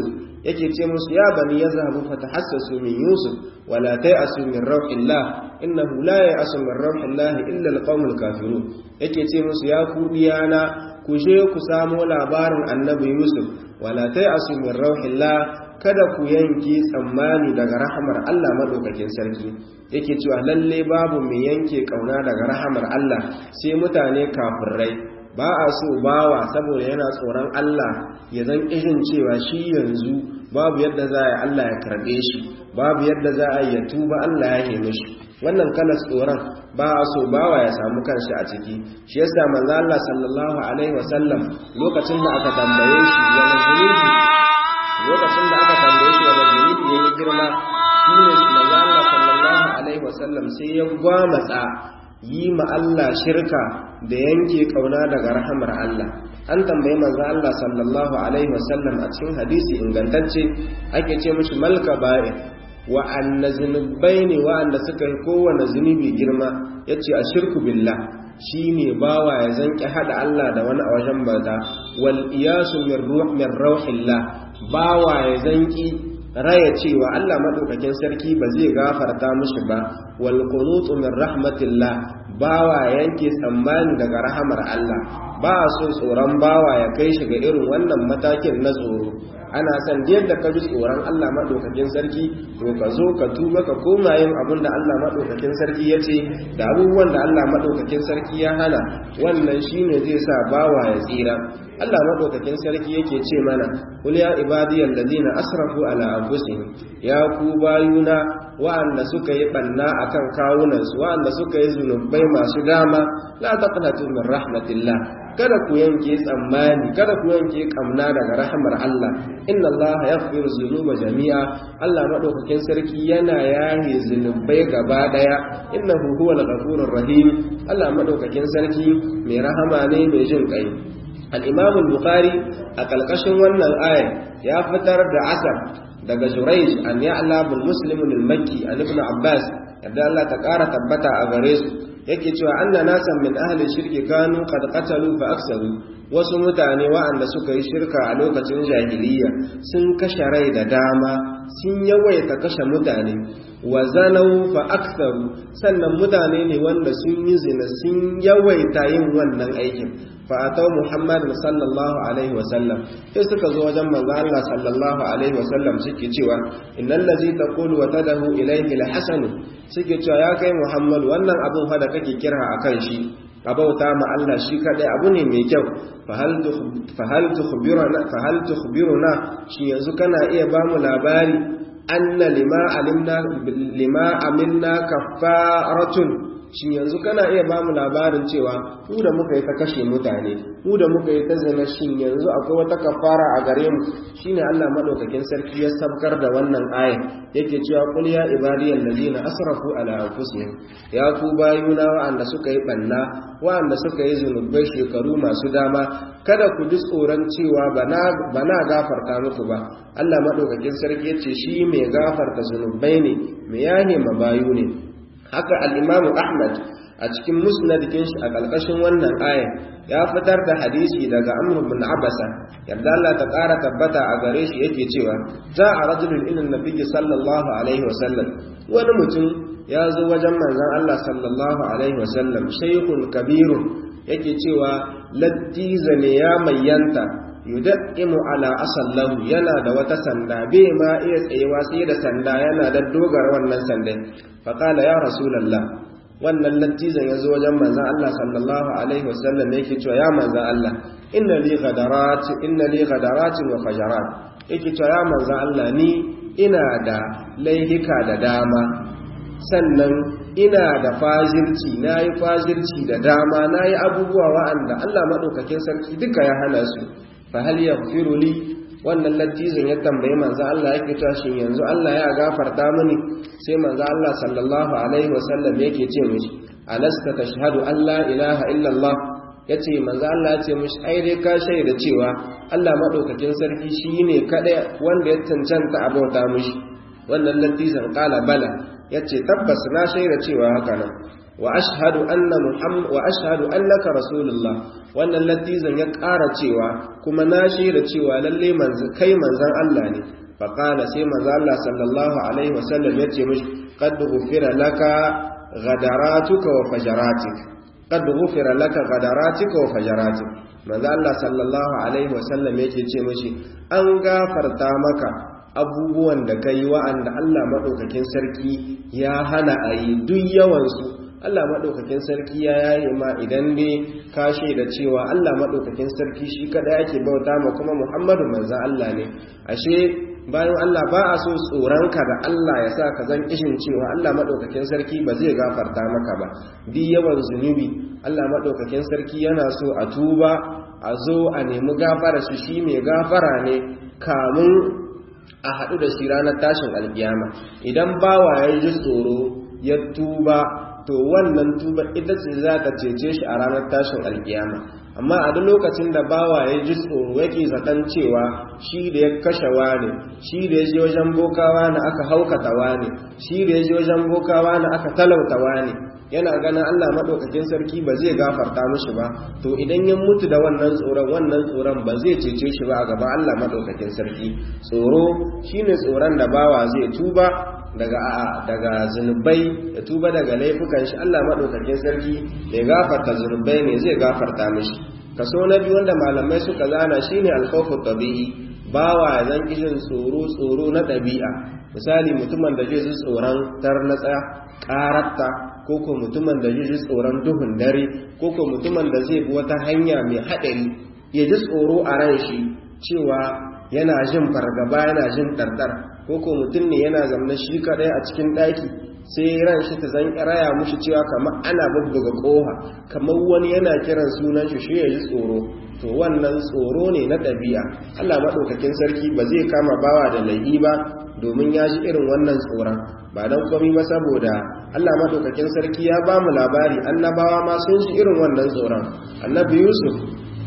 yake ce musu ya bani yazhabu fatahassasu min yusuf wala ta'asu min rauhillah innahu la ya'asu min rauhillah illa alqawmul kafirun yake ce musu ya ku diyana ku je ku samo labarin annabi yusuf wala ta'asu min rauhillah kada ku yanke tsammani daga rahamar Allah madaukakin sarki yake cewa lalle babu mai yanke kauna daga rahamar Allah sai mutane kafirai ba a so bawa saboda yana tsoron Allah ya zan irin cewa shi yanzu babu yadda za a yi Allah ya karɓe shi babu yadda za a yi ya tuba Allah ya heme shi wannan kalas tsoron ba a so bawa ya samu kanshi a ciki shi yasa manzo Allah sallallahu alaihi wasallam lokacin da aka tambaye shi wani zunubi lokacin da aka tambaye shi wani zunubi yayi girma shine manzo Allah sallallahu alaihi wasallam sai ya gwamatsa yi ma Allah shirka da yanke kauna daga rahamar Allah an tambayi manzo Allah sallallahu alaihi wasallam a cikin hadisi ingantacce ake ce mishi malka ba'i wa anna zunubai ne wa'anda suka yi kowane zunubi girma yace a shirku billah shine bawa ya zanki hada Allah da wani a wajen bauta wal iyasu min ruh min rauhillah bawa ya zanki raya cewa Allah madaukakin sarki ba zai gafarta mishi ba wal qunutu min rahmatillah bawa yanke tsammani daga rahamar Allah ba so tsoron bawa ya kai shi ga irin wannan matakin na tsoro ana san yadda ka ji tsoron Allah madaukakin sarki to ka zo ka tuba ka koma yin abin da Allah madaukakin sarki ya ce da abubuwan da Allah madaukakin sarki ya hana wannan shine zai sa bawa ya tsira Allah madaukakin sarki yake ce mana kul ya ibadiyal ladina asrafu ala anfusihim ya ku bayuna wa'anda suka yi banna akan kawunansu wa'anda suka yi zunubai masu dama la taqnatu min rahmatillah kada ku yanke tsammani kada ku yanke kamna daga rahmar Allah inna Allah yaghfiru dhunuba jami'a Allah madaukakin sarki yana yahe zunubai gaba daya innahu huwal ghafurur rahim Allah madaukakin sarki mai rahama ne mai jin kai al-Imam al-Bukhari a kalkashin wannan aya ya fitar da asar daga Jurayj an ya'la bil Muslim al-Makki an Ibn Abbas yadda Allah ta ƙara tabbata a gare su yake cewa anna nasan min ahli shirki kanu qad qatalu fa aksaru wasu mutane wa'anda suka yi shirka a lokacin jahiliya sun kashe rai da dama sun yawaita kashe mutane wa zanau fa aktharu sannan mutane ne wanda sun yi zina sun yawaita yin wannan aikin fa atau muhammadin sallallahu alaihi wa sallam sai suka zo wajen manzo Allah sallallahu alaihi wa sallam suke cewa innal ladzi taqulu wa tadahu ilayhi alhasan suke cewa ya kai muhammad wannan abun fa da kake kira akan shi a bauta ma Allah shi kadai abu ne mai kyau fahal tukhbiruna shi yanzu kana iya ba mu labari anna lima alimna lima aminna kaffaratun shi yanzu kana iya ba mu labarin cewa mu da muka yi ta kashe mutane mu da muka yi ta zina shin yanzu akwai wata kafara a gare mu shine Allah madaukakin sarki ya sabkar da wannan aya yake cewa qul ya ibadiyal ladina asrafu ala anfusihim ya ku bayuna wa'anda suka yi banna wa'anda suka yi zunubai shekaru masu dama kada ku ji tsoron cewa bana bana gafarta muku ba Allah madaukakin sarki yace shi mai gafarta zunubai ne mai yahe mabayu ne haka al'imamu ahmad a cikin musnadikin shi a ƙarƙashin wannan aya ya fitar da hadisi daga amr bin abasa yadda Allah ta ƙara tabbata a gare shi yake cewa za a rajulun ilin nabiyyi sallallahu alaihi wasallam wani mutum ya zo wajen manzon Allah sallallahu alaihi wasallam shaykhun kabirun yake cewa lattiza ne ya mayyanta yudaimu ala asallahu yana da wata sanda bai ma iya tsayewa sai da sanda yana da dogara wannan sandan faƙala ya rasulallah wannan lattizan ya zo wajen manzan Allah sallallahu alaihi wasallam yake cewa ya manzan Allah inna li ghadarat inna li ghadarat wa fajarat yake cewa ya manzan Allah ni ina da laihika da dama sannan ina da fajirci nayi fajirci da dama nayi abubuwa wa'anda Allah madaukakin sarki duka ya hana su fa hal yaghfiru li wannan lattizin ya tambayi manzo Allah yake cewa shin yanzu Allah ya gafarta mini sai manzo Allah sallallahu alaihi wasallam yake ce mishi alasta tashhadu an la ilaha illa Allah yace manzo Allah ya ce mishi ai dai ka shaida cewa Allah madaukakin sarki shine kada wanda ya cancanta a bauta mishi wannan lattizin qala bala yace tabbas na shaida cewa haka nan wa ashhadu anna muhammad wa ashhadu annaka rasulullah wannan latizan ya ƙara cewa kuma na shaida cewa lalle manzon kai manzon Allah ne faqala sai manzo Allah sallallahu alaihi wasallam yace mishi qad ghufira laka ghadaratuk wa fajaratik qad ghufira laka ghadaratuk wa fajaratik manzo Allah sallallahu alaihi wasallam yake ce mishi an gafarta maka abubuwan da kai wa'anda Allah madaukakin sarki ya hana a yi duk yawansu Allah maɗaukakin sarki ya yaye ma idan dai ka da cewa Allah maɗaukakin sarki shi kada yake bauta ma kuma Muhammadu manzan Allah ne ashe bayan Allah ba a so tsoronka da Allah ya sa ka zan kishin cewa Allah maɗaukakin sarki ba zai gafarta maka ba duk yawan zunubi Allah maɗaukakin sarki yana so a tuba a zo a nemi gafara shi shi mai gafara ne kamun a haɗu da shi ranar tashin alkiyama idan bawa ya ji tsoro ya tuba to wannan tuba ita ce za ta cece shi a ranar tashin alkiyama amma a duk lokacin da bawa ya ji tsoro yake zaton cewa shi da ya kashe wani shi da ya je wajen bokawa na aka haukata wani shi da ya je wajen bokawa na aka talauta wani yana ganin Allah madaukakin sarki ba zai gafarta mishi ba to idan ya mutu da wannan tsoron wannan tsoron ba zai cece shi ba a gaban Allah madaukakin sarki tsoro shine tsoron da bawa zai tuba daga daga zunubai ya tuba daga laifukan shi Allah madaukakin sarki ya gafarta zunubai ne zai gafarta mishi kaso na biyu wanda malamai suka zana shine alkhawfu tabi'i bawa zan kijin tsoro tsoro na ɗabi'a misali mutumin da zai ji tsoron tarnatsa ƙaratta ko ko mutumin da zai ji tsoron duhun dare ko ko mutumin da zai bi wata hanya mai haɗari ya ji tsoro a ran shi cewa yana jin fargaba yana jin ɗarɗar ko ko mutum ne yana zamna shi kaɗai a cikin ɗaki sai ran shi ta zan raya mushi cewa kamar ana bubbuga ƙoha kamar wani yana kiran sunan shi shi ya ji tsoro to wannan tsoro ne na ɗabi'a Allah maɗaukakin sarki ba zai kama bawa da laifi ba domin ya ji irin wannan tsoron ba don komi ba saboda Allah maɗaukakin sarki ya ba mu labari annabawa ma sun ji irin wannan tsoron annabi yusuf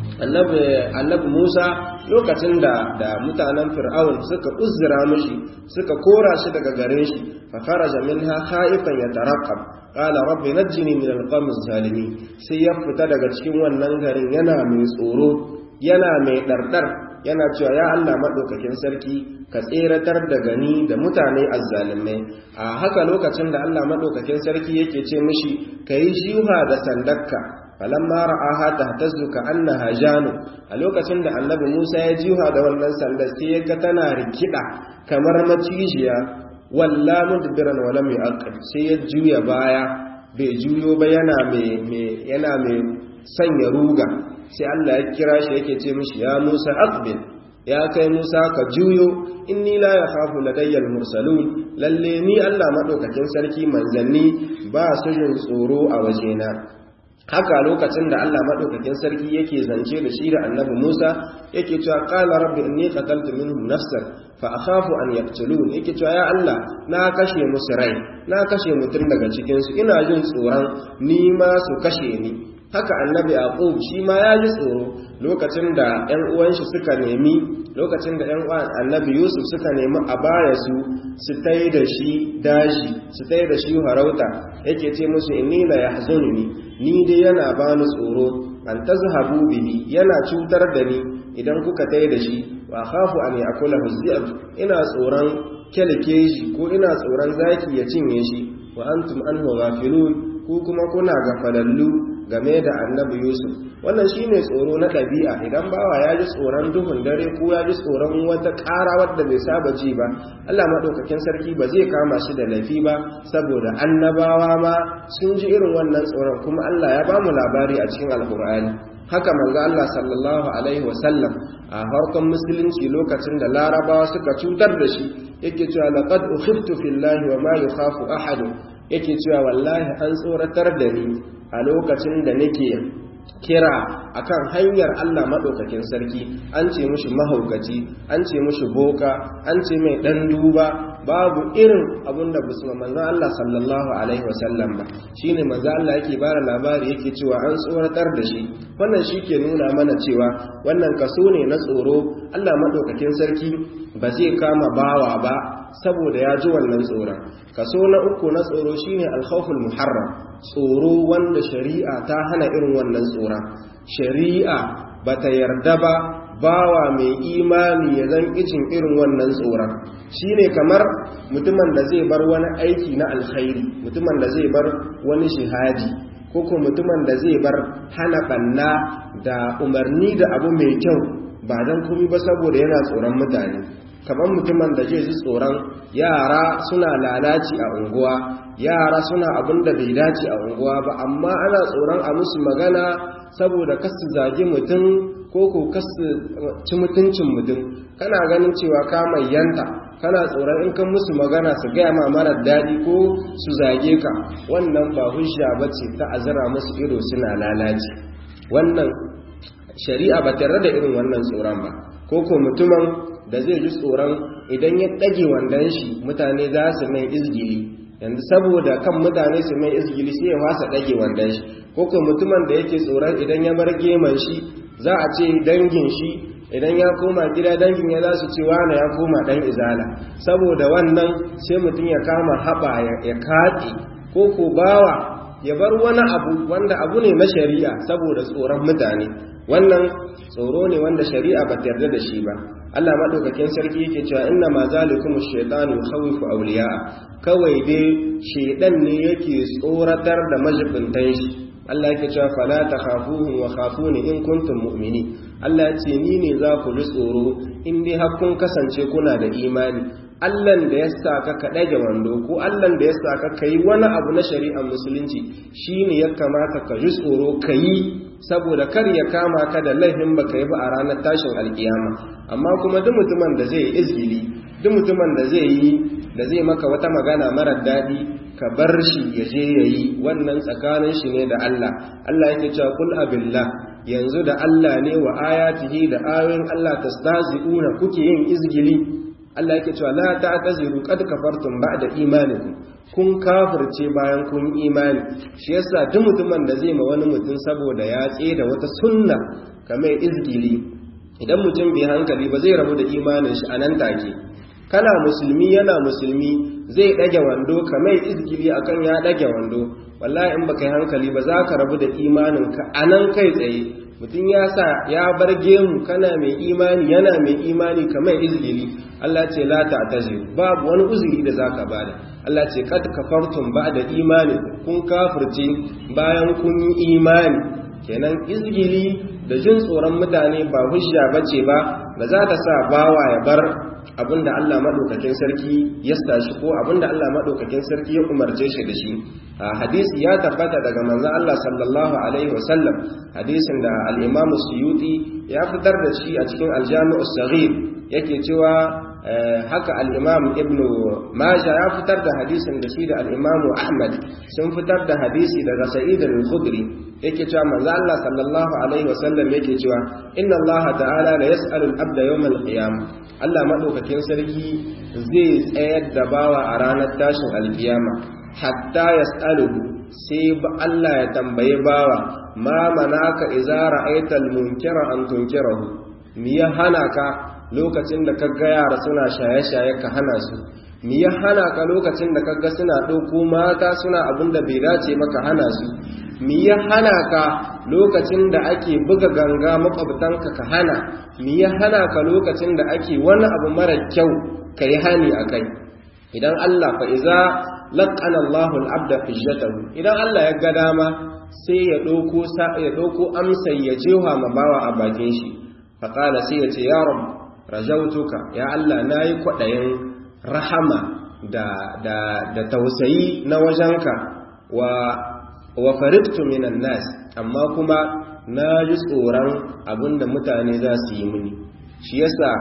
annabi musa lokacin da da mutanen fir'aun suka uzura mishi suka kora shi daga garin shi fa kharaja minha khaifan yatarqab qala rabbi najjini min alqawmi zalimin sai ya fita daga cikin wannan garin yana mai tsoro yana mai dardar yana cewa ya Allah madaukakin sarki ka tseratar da gani da mutane azzalimai a haka lokacin da Allah madaukakin sarki yake ce mishi kai jiha da sandakka falamma ra'aha tahtazzu ka annaha janu a lokacin da annabi Musa ya jiha da wannan sandar sai ya ga tana rikida kamar macijiya walla mudbiran wa lam yu'aqqib sai ya juya baya bai juyo ba yana mai yana mai sanya ruga sai Allah ya kira shi yake ce mishi ya Musa aqbil ya kai Musa ka juyo inni la yakhafu ladayyal mursalun lalle ni Allah madaukakin sarki manzanni ba su jin tsoro a wajena haka lokacin da Allah madaukakin sarki yake zance da shi da Annabi Musa yake cewa qala rabbi inni qataltu minhum nafsan fa akhafu an yaqtulun yake cewa ya Allah na kashe musu rai na kashe mutum daga cikin su ina jin tsoron ni ma su kashe ni haka annabi yaqub shi ma ya ji tsoro lokacin da ƴan uwan shi suka nemi lokacin da ƴan uwan annabi yusuf suka nemi a baya su su tai da shi daji su tai da shi harauta yake ce musu inni la yahzununi ni dai yana bani tsoro an tazhabu bihi yana cutar da ni idan kuka tai da shi wa khafu an ya'kulahu dhi'ab ina tsoron kelkeji ko ina tsoron zaki ya cinye shi wa antum anhu ghafilun ku kuma kuna gafalallu game da annabi yusuf wannan shine tsoro na ɗabi'a idan bawa ya ji tsoron duhun dare ko ya ji tsoron wata ƙara wadda bai saba ji ba allah maɗaukakin sarki ba zai kama shi da laifi ba saboda annabawa ma sun ji irin wannan tsoron kuma allah ya ba mu labari a cikin alkur'ani haka manzo Allah sallallahu alaihi wasallam a harkon musulunci lokacin da larabawa suka cutar da shi yake cewa laqad ukhiftu fillahi wa ma yukhafu ahad yake cewa wallahi an tsoratar da ni a lokacin da nake kira akan hanyar Allah madaukakin sarki an ce mushi mahaukaci an ce mushi boka an ce mai dan duba babu irin abinda musulman manzon Allah sallallahu alaihi wasallam ba shine manzon Allah yake bara labari yake cewa an tsoratar da shi wannan shi ke nuna mana cewa wannan kaso ne na tsoro Allah madaukakin sarki ba zai kama bawa ba saboda ya ji wannan tsoron kaso na uku na tsoro shine alkhawful muharram tsoro wanda shari'a ta hana irin wannan tsoron shari'a bata yarda ba bawa mai imani ya zan ijin irin wannan tsoron shine kamar mutumin da zai bar wani aiki na alkhairi mutumin da zai bar wani shihadi ko ko mutumin da zai bar hana banna da umarni da abu mai kyau ba don komi ba saboda yana tsoron mutane kamar mutumin da zai ji tsoron yara suna lalaci a unguwa yara suna abin da bai dace a unguwa ba amma ana tsoron a musu magana saboda kasu zagi mutum ko ko kasu ci mutuncin mutum kana ganin cewa ka mai yanta kana tsoron in kan musu magana su gaya ma marar daɗi ko su zage ka wannan ba hujja ba ce ta azara musu ido suna lalaci wannan shari'a ba tare da irin wannan tsoron ba ko ko mutumin da zai ji tsoron idan ya ɗage wandon shi mutane za su mai izgili yanzu saboda kan mutane su mai izgili sai ya wasa ɗage wandon shi ko ko mutumin da yake tsoron idan ya bar geman shi za a ce dangin shi idan ya koma gida dangin ya za su ce wane ya koma ɗan izala saboda wannan sai mutum ya kama haɓa ya katse ko ko bawa ya bar wani abu wanda abu ne na shari'a saboda tsoron mutane wannan tsoro ne wanda shari'a ba ta yarda da shi ba Allah madaukakin sarki yake cewa inna ma zalikum ash-shaytanu yukhawifu awliya'a kawai dai shedan ne yake tsoratar da majibintan shi Allah yake cewa fala takhafuhum wa khafuni in kuntum mu'minin Allah ya ce ni ne za ku ji tsoro in dai har kun kasance kuna da imani Allahn da ya saka ka ɗage wando ko Allahn da ya saka ka yi wani abu na shari'ar musulunci shine ya kamata ka ji tsoro ka yi saboda kar ya kama ka da laifin baka yi ba a ranar tashin alkiyama amma kuma duk mutumin da zai yi izgili duk mutumin da zai yi da zai maka wata magana marar daɗi ka bar shi ya je ya yi wannan tsakanin shi ne da Allah Allah yake cewa kul abillah yanzu da Allah ne wa ayatihi da ayoyin Allah tastazi'una kuke yin izgili Allah yake cewa la ta'taziru qad kafartum ba'da imanikum kun kafirce bayan kun imani shi yasa duk mutumin da zai ma wani mutum saboda ya da wata sunna kamar izgili idan mutum bai hankali ba zai rabu da imanin shi anan take kana musulmi yana musulmi zai dage wando kamar izgili akan ya dage wando wallahi in baka yi hankali ba za ka rabu da imanin ka anan kai tsaye mutum ya sa ya bar gemu kana mai imani yana mai imani kamar izgili Allah ce la ta'taziru babu wani uzuri da zaka bada Allah ce kad kafartum ba'da imani kun kafirce bayan kun yi imani kenan izgili da jin tsoron mutane ba hujja bace ba ba za ta sa bawa ya bar abinda Allah madaukakin sarki ya stashi ko abinda Allah madaukakin sarki ya umarce shi da shi a hadisi ya tabbata daga manzon Allah sallallahu alaihi wasallam hadisin da al-Imam Suyuti ya fitar da shi a cikin al-Jami' as-Saghir yake cewa haka al-Imam Ibn Majah ya fitar da hadisin da shi da al-Imam Ahmad sun fitar da hadisi daga Sa'id al-Khudri yake cewa manzo Allah sallallahu alaihi wasallam yake cewa inna Allah ta'ala la yas'alu al-abda yawm al-qiyamah Allah madaukakin sarki zai tsayar da bawa a ranar tashin al-qiyama hatta yas'aluhu sai ba Allah ya tambaye bawa ma manaka idza ra'aita al-munkara an tunkirahu me ya hana ka lokacin da kaga yara suna shaye-shaye ka hana su me ya hana ka lokacin da kaga suna ɗauko mata suna abin da bai dace maka hana su me ya hana ka lokacin da ake buga ganga makwabtanka ka hana me ya hana ka lokacin da ake wani abu mara kyau ka yi hani a kai idan Allah fa iza laqana Allahu al-abda fijatahu idan Allah ya ga dama sai ya ɗauko ya ɗauko amsa ya jewa ma bawa a bakin shi fa qala sai ya ce ya rabb rajautuka ya Allah nayi kwadayin rahama da da da tausayi na wajenka wa wa faridtu minan nas amma kuma na ji tsoron abinda mutane za su yi mini shi yasa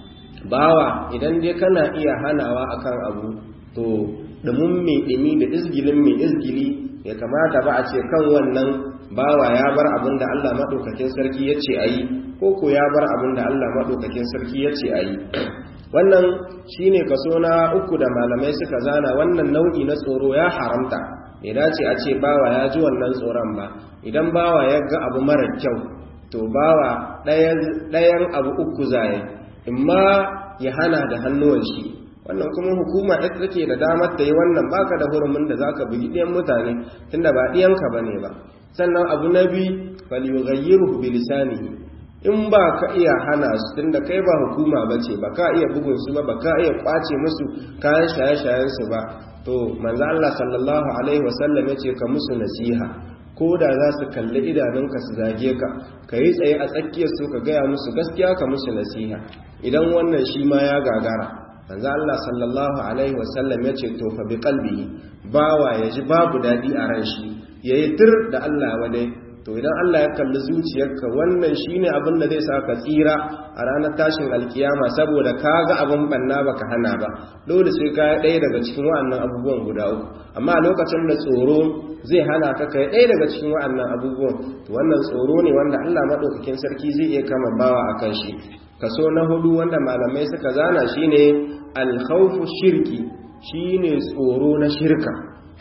bawa idan dai kana iya hanawa akan abu to dumin mai dumi da izgilin mai izgili ya kamata ba a ce kan wannan bawa ya bar abinda Allah madaukakin sarki ya ce ayi ko ko ya bar abinda Allah madaukakin sarki ya ce ayi wannan shine kaso na uku da malamai suka zana wannan nau'i na tsoro ya haramta bai dace a ce bawa ya ji wannan tsoron ba idan bawa ya ga abu mara kyau to bawa ɗayan abu uku zaye imma ya hana da hannuwan shi wannan kuma hukuma ita take da damar ta yi wannan baka da hurumin da zaka bugi ɗiyan mutane tunda ba ɗiyanka bane ba sannan abu na biyu falyughayyiruhu bi lisanihi in ba ka iya hana su tunda kai ba hukuma bace ba ka iya bugun su ba ba ka iya kwace musu kayan shaye-shayen su ba to manzo Allah sallallahu alaihi wasallam yace ka musu nasiha ko da za su kalli idanunka su zage ka ka yi tsaye a tsakiyar su ka gaya musu gaskiya ka musu nasiha idan wannan shi ma ya gagara manzo Allah sallallahu alaihi wasallam ya ce to fa bi qalbihi bawa ya ji babu dadi a ran shi yayi tir da Allah wadai to idan Allah ya kalli zuciyarka wannan shine abin da zai sa ka tsira a ranar tashin alkiyama saboda ka ga abin banna baka hana ba dole sai ka ɗaya daga cikin wa'annan abubuwan guda uku amma a lokacin da tsoro zai hana ka kai ɗaya daga cikin wa'annan abubuwan to wannan tsoro ne wanda Allah madaukakin sarki zai iya kama bawa akan shi kaso na hudu wanda malamai suka zana shine alkhawfu shirki shine tsoro na shirka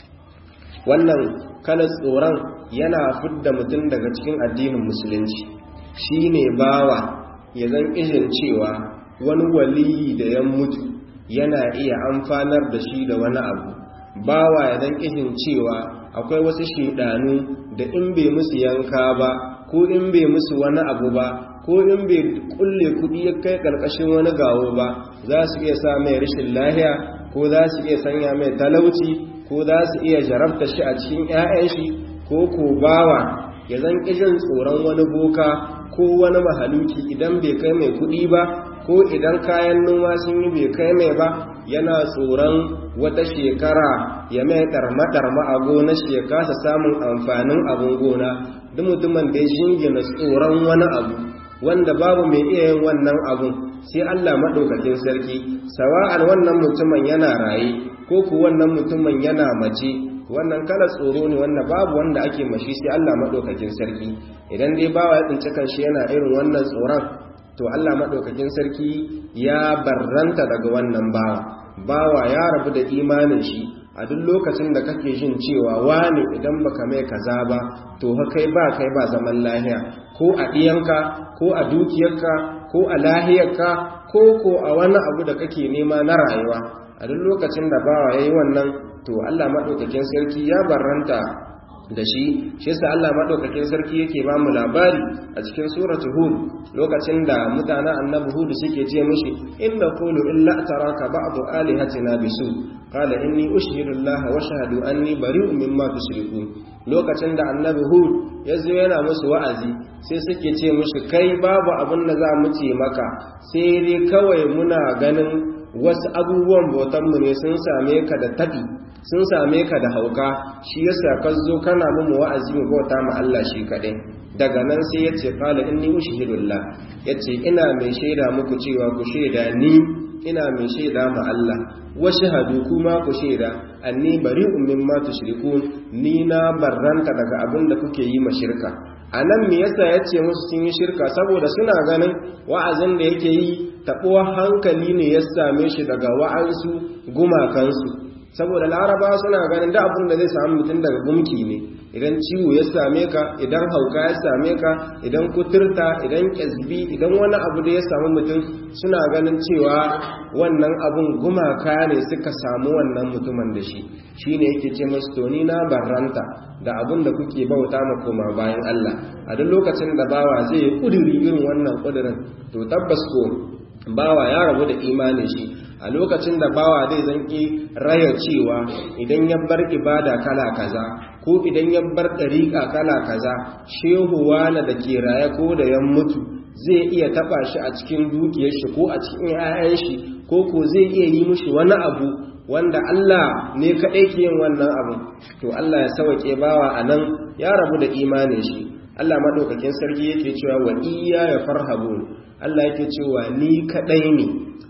wannan kalar tsoron yana fidda mutum daga cikin addinin musulunci shine bawa ya zan izin cewa wani waliyi da ya mutu yana iya amfanar da shi da wani abu bawa ya zan izin cewa akwai wasu shidanu da in bai musu yanka ba ko in bai musu wani abu ba ko in bai kulle kudi ya kai karkashin wani gawo ba za su iya sa mai rashin lahiya ko za su iya sanya mai talauci ko za su iya jarabta shi a cikin 'ya'yan shi ko ko bawa ya zan ƙijin tsoron wani boka ko wani mahaluki idan bai kai mai kuɗi ba ko idan kayan noma sun yi bai kai mai ba yana tsoron wata shekara ya mai ɗarma-ɗarma a gona shi ya kasa samun amfanin abin gona duk mutumin da ya shingina tsoron wani abu wanda babu mai iya yin wannan abun sai Allah maɗaukakin sarki sawa'an wannan mutumin yana raye ko ku wannan mutumin yana mace wannan kala tsoro ne wannan babu wanda ake mashi sai Allah maɗaukakin sarki idan dai bawa ya tsinci kanshi yana irin wannan tsoron to Allah maɗaukakin sarki ya barranta daga wannan bawa bawa ya rabu da imanin shi a duk lokacin da kake jin cewa wani idan baka mai kaza ba to kai ba kai ba zaman lahiya ko a ɗiyanka ko a dukiyarka ko a lahiyarka ko ko a wani abu da kake nema na rayuwa a duk lokacin da bawa yayi wannan to Allah madaukakin sarki ya barranta da shi shi yasa Allah madaukakin sarki yake ba mu labari a cikin suratul hud lokacin da mutanen annabi hud suke ce mishi inna qulu illa taraka ba'du alihatina bisu qala inni ushhidu Allah wa shahadu anni bari'un mimma tushrikun lokacin da annabi hud yazo yana musu wa'azi sai suke ce mishi kai babu abin da za mu ce maka sai dai kawai muna ganin wasu abubuwan bautanmu ne sun same ka da taɓi sun same ka da hauka shi yasa ka zo kana mu wa'azi mu bauta ma Allah shi kaɗai daga nan sai ya ce qala inni ushhidullah yace ina mai shaida muku cewa ku shaida ni ina mai shaida ma Allah wa shahadu kuma ku shaida anni bari'un mimma tushrikun ni na barranta daga abin da kuke yi ma shirka anan me yasa yace musu sun yi shirka saboda suna ganin wa'azin da yake yi taɓuwar hankali ne ya same shi daga wa'ansu gumakansu saboda laraba suna ganin da abin da zai samu mutum daga gumki ne idan ciwo ya same ka idan hauka ya same ka idan kuturta idan ƙyazbi idan wani abu da ya samu mutum suna ganin cewa wannan abun gumaka ne suka samu wannan mutumin da shi shi ne yake ce masu toni na barranta da abin da kuke bauta ma koma bayan Allah a duk lokacin da bawa zai yi ƙuduri irin wannan ƙudurin to tabbas ko bawa ya rabu da imanin shi a lokacin da bawa zai zanki raya cewa idan ya bar ibada kala kaza ko idan ya bar ɗariƙa kala kaza shehu wala da ke raye ko da ya mutu zai iya taɓa shi a cikin dukiyar shi ko a cikin 'ya'yan shi ko ko zai iya yi mushi wani abu wanda Allah ne kaɗai ke yin wannan abu to Allah ya sauke bawa a nan ya rabu da imanin shi Allah maɗaukakin sarki yake cewa wa iya ya farhabun Allah yake cewa ni kaɗai ne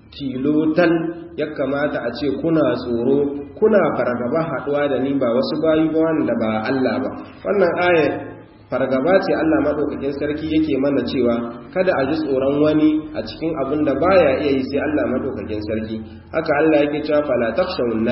tilotal ya kamata a ce kuna tsoro kuna fargaba haɗuwa da ni ba wasu bayu ba wanda ba Allah ba wannan aya fargaba ce Allah maɗaukakin sarki yake mana cewa kada a ji tsoron wani a cikin abin da baya iya yi sai Allah maɗaukakin sarki haka Allah yake cewa fala takhshawun nas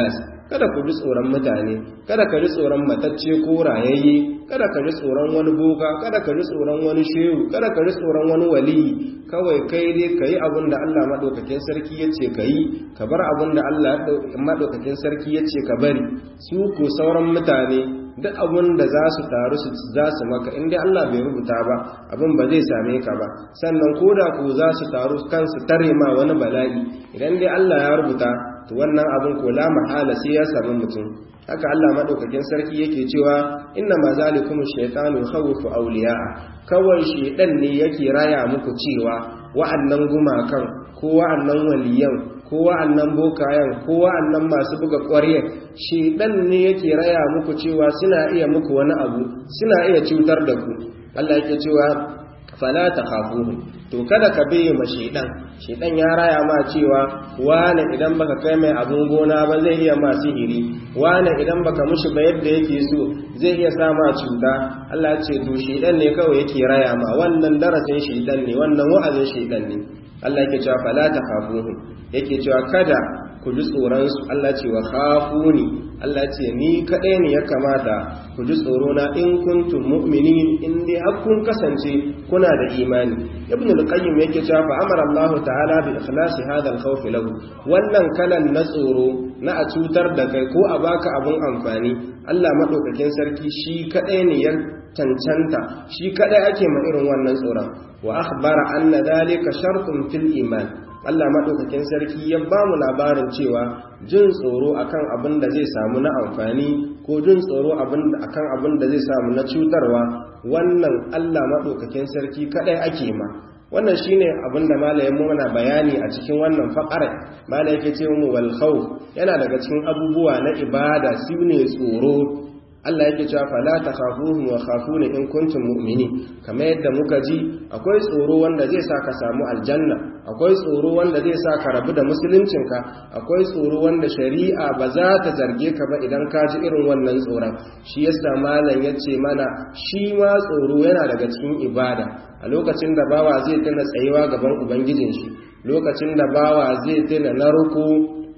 kada ku ji tsoron mutane kada ka ji tsoron matacce ko rayayye kada ka ji tsoron wani boka kada ka ji tsoron wani shehu kada ka ji tsoron wani waliyi kawai kai dai ka yi abin da Allah maɗaukakin sarki ya ce ka yi ka bar abin da Allah maɗaukakin sarki ya ce ka bari su ko sauran mutane duk abin da za su taru su za su maka inda Allah bai rubuta ba abin ba zai same ka ba sannan ko da ko za su taru kansu tare ma wani bala'i idan dai Allah ya rubuta to wannan abin ko la mahala sai ya sami mutum haka Allah madaukakin sarki yake cewa inna ma zalikum shaytanu khawfu awliya'a kawai shedan ne yake raya muku cewa wa'annan gumakan ko wa'annan waliyan ko wa'annan bokayen ko wa'annan masu buga ƙwarya shedan ne yake raya muku cewa suna iya muku wani abu suna iya cutar da ku Allah yake cewa fala takhafuhu to kada ka biye ma shedan shedan ya raya ma cewa wane idan baka kai mai abun gona ba zai iya ma sihiri wane idan baka mushi ba yadda yake so zai iya sa ma cuta Allah ya ce to shedan ne kawai yake raya ma wannan darasin shedan ne wannan wa'azin shedan ne Allah yake cewa fala takhafuhu yake cewa kada ku ji tsoron su Allah ce wa khafuni Allah ce ni kadai ne ya kamata ku ji tsoro na in kuntum mu'minin in dai har kun kasance kuna da imani ibn al-qayyim yake cewa fa amara Allah ta'ala bi ikhlasi hadha al-khawf lahu wannan kalan na tsoro na a cutar da kai ko a baka abun amfani Allah madaukakin sarki shi kadai ne ya cancanta shi kadai ake ma irin wannan tsoron wa akhbara anna dhalika shartun fil iman Allah maɗaukakin sarki ya ba mu labarin cewa jin tsoro akan abin da zai samu na amfani ko jin tsoro akan abin da zai samu na cutarwa wannan Allah maɗaukakin sarki kaɗai ake ma wannan shine abin da malayin muna bayani a cikin wannan faƙarar malayin ke ce mu wal khawf yana daga cikin abubuwa na ibada su ne tsoro Allah yake cewa fala takhafuhum wa khafuni in kuntum mu'minin kamar yadda muka ji akwai tsoro wanda zai sa ka samu aljanna akwai tsoro wanda zai sa ka rabu da musuluncinka akwai tsoro wanda shari'a ba za ta zarge ka ba idan ka ji irin wannan tsoron shi yasa malam yace mana shi ma tsoro yana daga cikin ibada a lokacin da bawa zai tana tsayuwa gaban ubangijin shi lokacin da bawa zai tana narko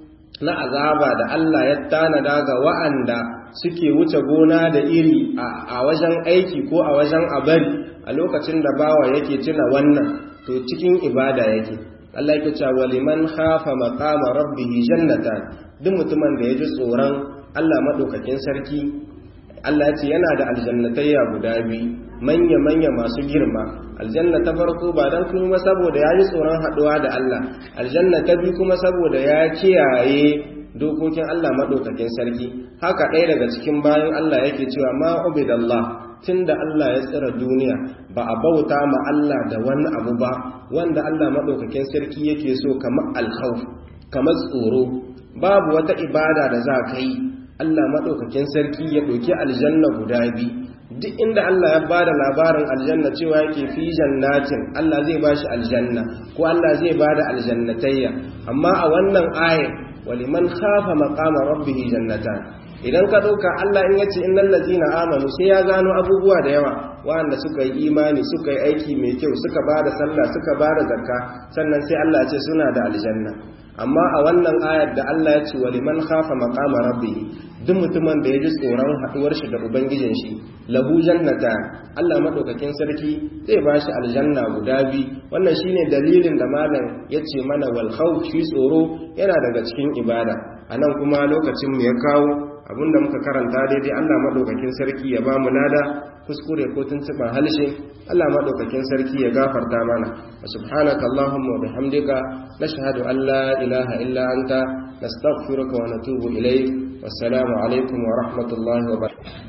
na azaba da Allah ya tanada ga wa'anda suke wuce gona da iri a wajen aiki ko a wajen abari a lokacin da bawa yake tuna wannan to cikin ibada yake Allah yake cewa liman khafa maqama rabbih jannatan duk mutumin da yaji tsoron Allah madaukakin sarki Allah ya ce yana da aljannatayya guda biyu manya manya masu girma aljanna ta farko ba dan kuma saboda yayi tsoron haduwa da Allah aljanna ta biyu kuma saboda ya kiyaye dokokin Allah maɗaukakin sarki haka ɗaya daga cikin bayan Allah yake cewa ma ubidallah tunda Allah ya tsira duniya ba a bauta ma Allah da wani abu ba wanda Allah maɗaukakin sarki yake so kamar alkhawf kamar tsoro babu wata ibada da za ka yi Allah maɗaukakin sarki ya ɗauki aljanna guda biyu duk inda Allah ya bada labarin aljanna cewa yake fi jannatin Allah zai bashi aljanna ko Allah zai bada aljannatayya amma a wannan ayat waliman khafa maqama rabbih jannatan idan ka dauka Allah in yace innal ladzina amanu sai ya gano abubuwa da yawa wanda suka yi imani suka yi aiki mai kyau suka bada sallah suka bada zakka sannan sai Allah ya ce suna da aljanna amma a wannan ayar da Allah ya ce waliman khafa maqama rabbih duk mutumin da ya ji tsoron haduwar shi da ubangijin shi lahu jannata Allah madaukakin sarki zai ba shi aljanna guda bi wannan shine dalilin da malam yace mana wal khawf shi tsoro yana daga cikin ibada anan kuma lokacin mu ya kawo abinda muka karanta daidai Allah madaukakin sarki ya ba mu lada kuskure ko tuntuban halshe Allah madaukakin sarki ya gafarta mana subhanaka allahumma wa bihamdika nashhadu an la ilaha illa anta nastaghfiruka wa natubu ilayk wassalamu alaikum wa rahmatullahi wa barakatuh